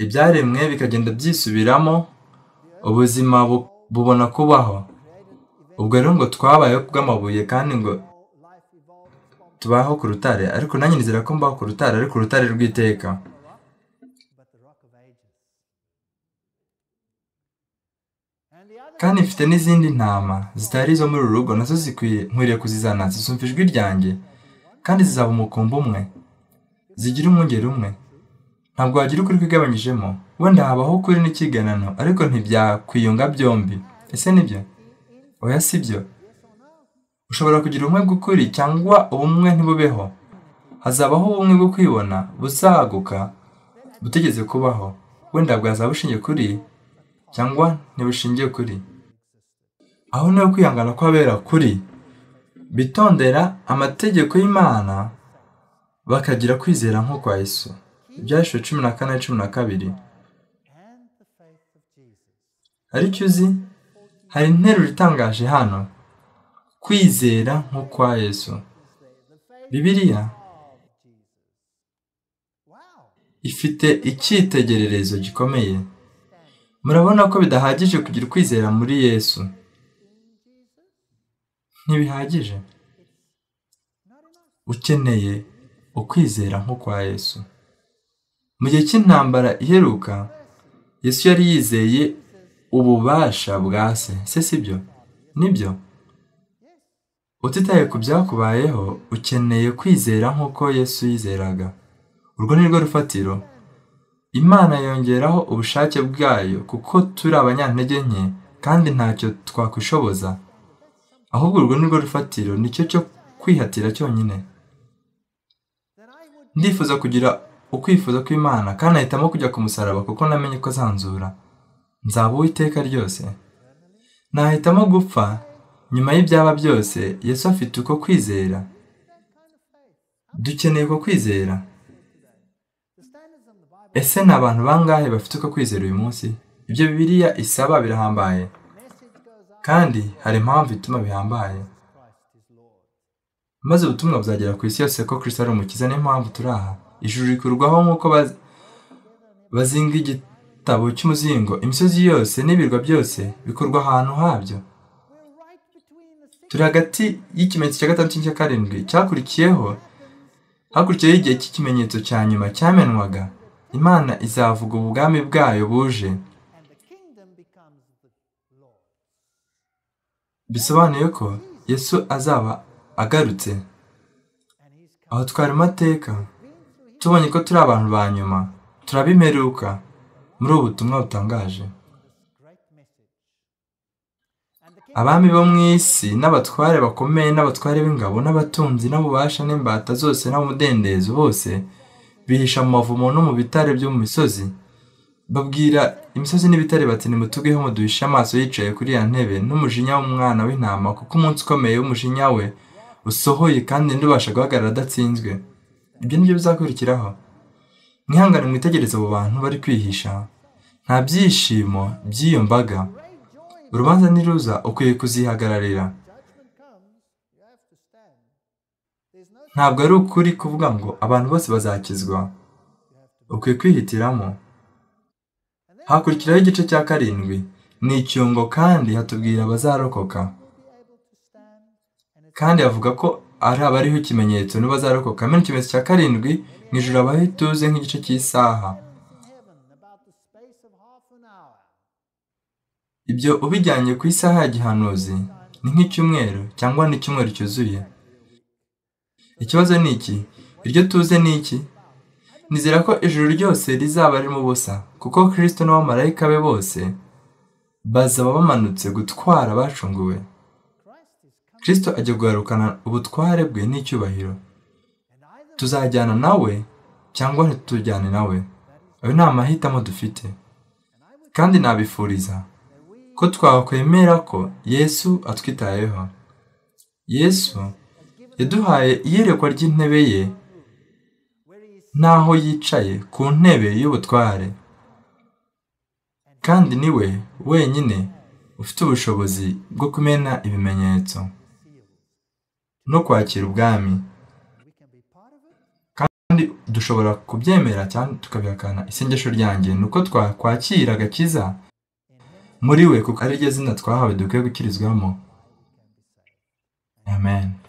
ibyaremwe bikagenda byisubiramo ubuzima bubona kubaho ubwo rero ngo twabayeho kubw'amabuye kandi ngo tubaho ku rutare ariko nanjye nizera ko mbaho ku rutare ariko urutare rw'iteka kandi mfite n'izindi ntama zitari izo muri uru rugo nazo zikwiye nkwiriye kuzizana zisumva ijwi ryanjye kandi zizaba umukumbi umwe zigira umwungeri umwe ntabwo wagira ukuri kwigabanyijemo wenda habaho ukuri n'ikiganano ariko ntibyakwiyunga byombi ese nibyo oya si byo ushobora kugira ubumwe bw'ukuri cyangwa ubumwe ntibubeho hazabaho ubumwe bwo kwibona buzaguka butegeze kubaho wenda bwazaba bushingiye kuri cyangwa ntibushingiye kuri aho niho kwihangana kw'abera kuri bitondera amategeko y'imana bakagira kwizera nk'uko kwa Yesu ibyashyizwe cumi na kane cumi na kabiri ariko uzi hari interuro itangaje hano kwizera nko kwa Yesu bibiliya ifite icyitegererezo gikomeye murabona ko bidahagije kugira ukwizera muri yesu ntibihagije ukeneye ukwizera nko kwa yesu mu gihe cy'intambara iheruka yesu yari yizeye ububasha bwa se se si byo nibyo utitaye ku byakubayeho ukeneye kwizera nk'uko yesu yizeraga urwo ni rwo rufatiro imana yongeraho ubushake bwayo kuko turi abanyantege nke kandi ntacyo twakwishoboza ahubwo urwo ni rwo rufatiro nicyo cyo kwihatira cyonyine ndifuza kugira ukwifuza kw'imana kandi ahitamo kujya ku musaraba kuko namenye ko azanzura nzaba uw'iteka ryose nahitamo gupfa nyuma y'ibyaba byose yesu afite uko kwizera dukeneye uko kwizera ese ni abantu bangahe bafite uko kwizera uyu munsi ibyo bibiliya isaba birahambaye kandi hari impamvu ituma bihambaye maze ubutumwa buzagera ku isi yose ko Kristo ari umukiza niyo mpamvu turi aha ijuru rikurwaho nk'uko bazinga igitabo cy'umuzingo imisozi yose n'ibirwa byose bikorwa ahantu habyo turi hagati y'ikimenyetso cya gatandatu n'icya karindwi cyakurikiyeho hakurikiyeho igihe cy'ikimenyetso cya nyuma cyamenwaga imana izavuga ubwami bwayo buje bisobanuye ko yesu azaba agarutse aho twari amateka tubonye ko turi abantu ba nyuma turabimeruka muri ubu butumwa butangaje abami bo mu isi n'abatware bakomeye n'abatware b'ingabo n'abatunzi n'abubasha n'imbata zose n'umudendezo bose bihisha mu mavumo no mu bitare byo mu misozi babwira imisozi n'ibitare bati nimutugeho muduhishe amaso yicaye kuri ya ntebe n'umujinya w'umwana w'intama kuko umunsi ukomeye w'umujinya we usohoye kandi ntibasha guhagarara adatsinzwe ibyo nibyo bizakurikiraho mwihangane mwitegereze abo bantu bari kwihisha nta byishimo by'iyo mbaga urubanza niruza ukwiye kuzihagararira ntabwo ari ukuri kuvuga ngo abantu bose bazakizwa ukwiye kwihitiramo hakurikiraho igice cya karindwi ni icyungo kandi hatubwira abazarokoka kandi avuga ko ari abariho ikimenyetso n'ubazarokoka amena ikimenyetso cya karindwi mu ijoro abaho ituze nk'igice cy'isaha ibyo ubijyanye ku isaha ya gihanuzi ni nk'icyumweru cyangwa ni icyumweru cyuzuye ikibazo ni iki iryo tuze ni iki nizera ko ijuru ryose rizaba ririmo ubusa kuko kirisito n'abamarayika be bose bazaba bamanutse gutwara abacunguwe kirisito ajya guharukana ubutware bwe n'icyubahiro tuzajyana nawe cyangwa ntitujyane nawe ayo ni amahitamo dufite kandi nabifuriza ko twakwemera ko yesu atwitayeho yesu yaduhaye iyerekwa ry'intebe ye n'aho yicaye ku ntebe y'ubutware kandi niwe wenyine ufite ubushobozi bwo kumena ibimenyetso no kwakira ubwami kandi dushobora kubyemera cyangwa tukabihakana isengesho ryanjye ni uko twakwakira agakiza muri we kuko ari ryo zina twahawe dukwiye gukirizwamo amen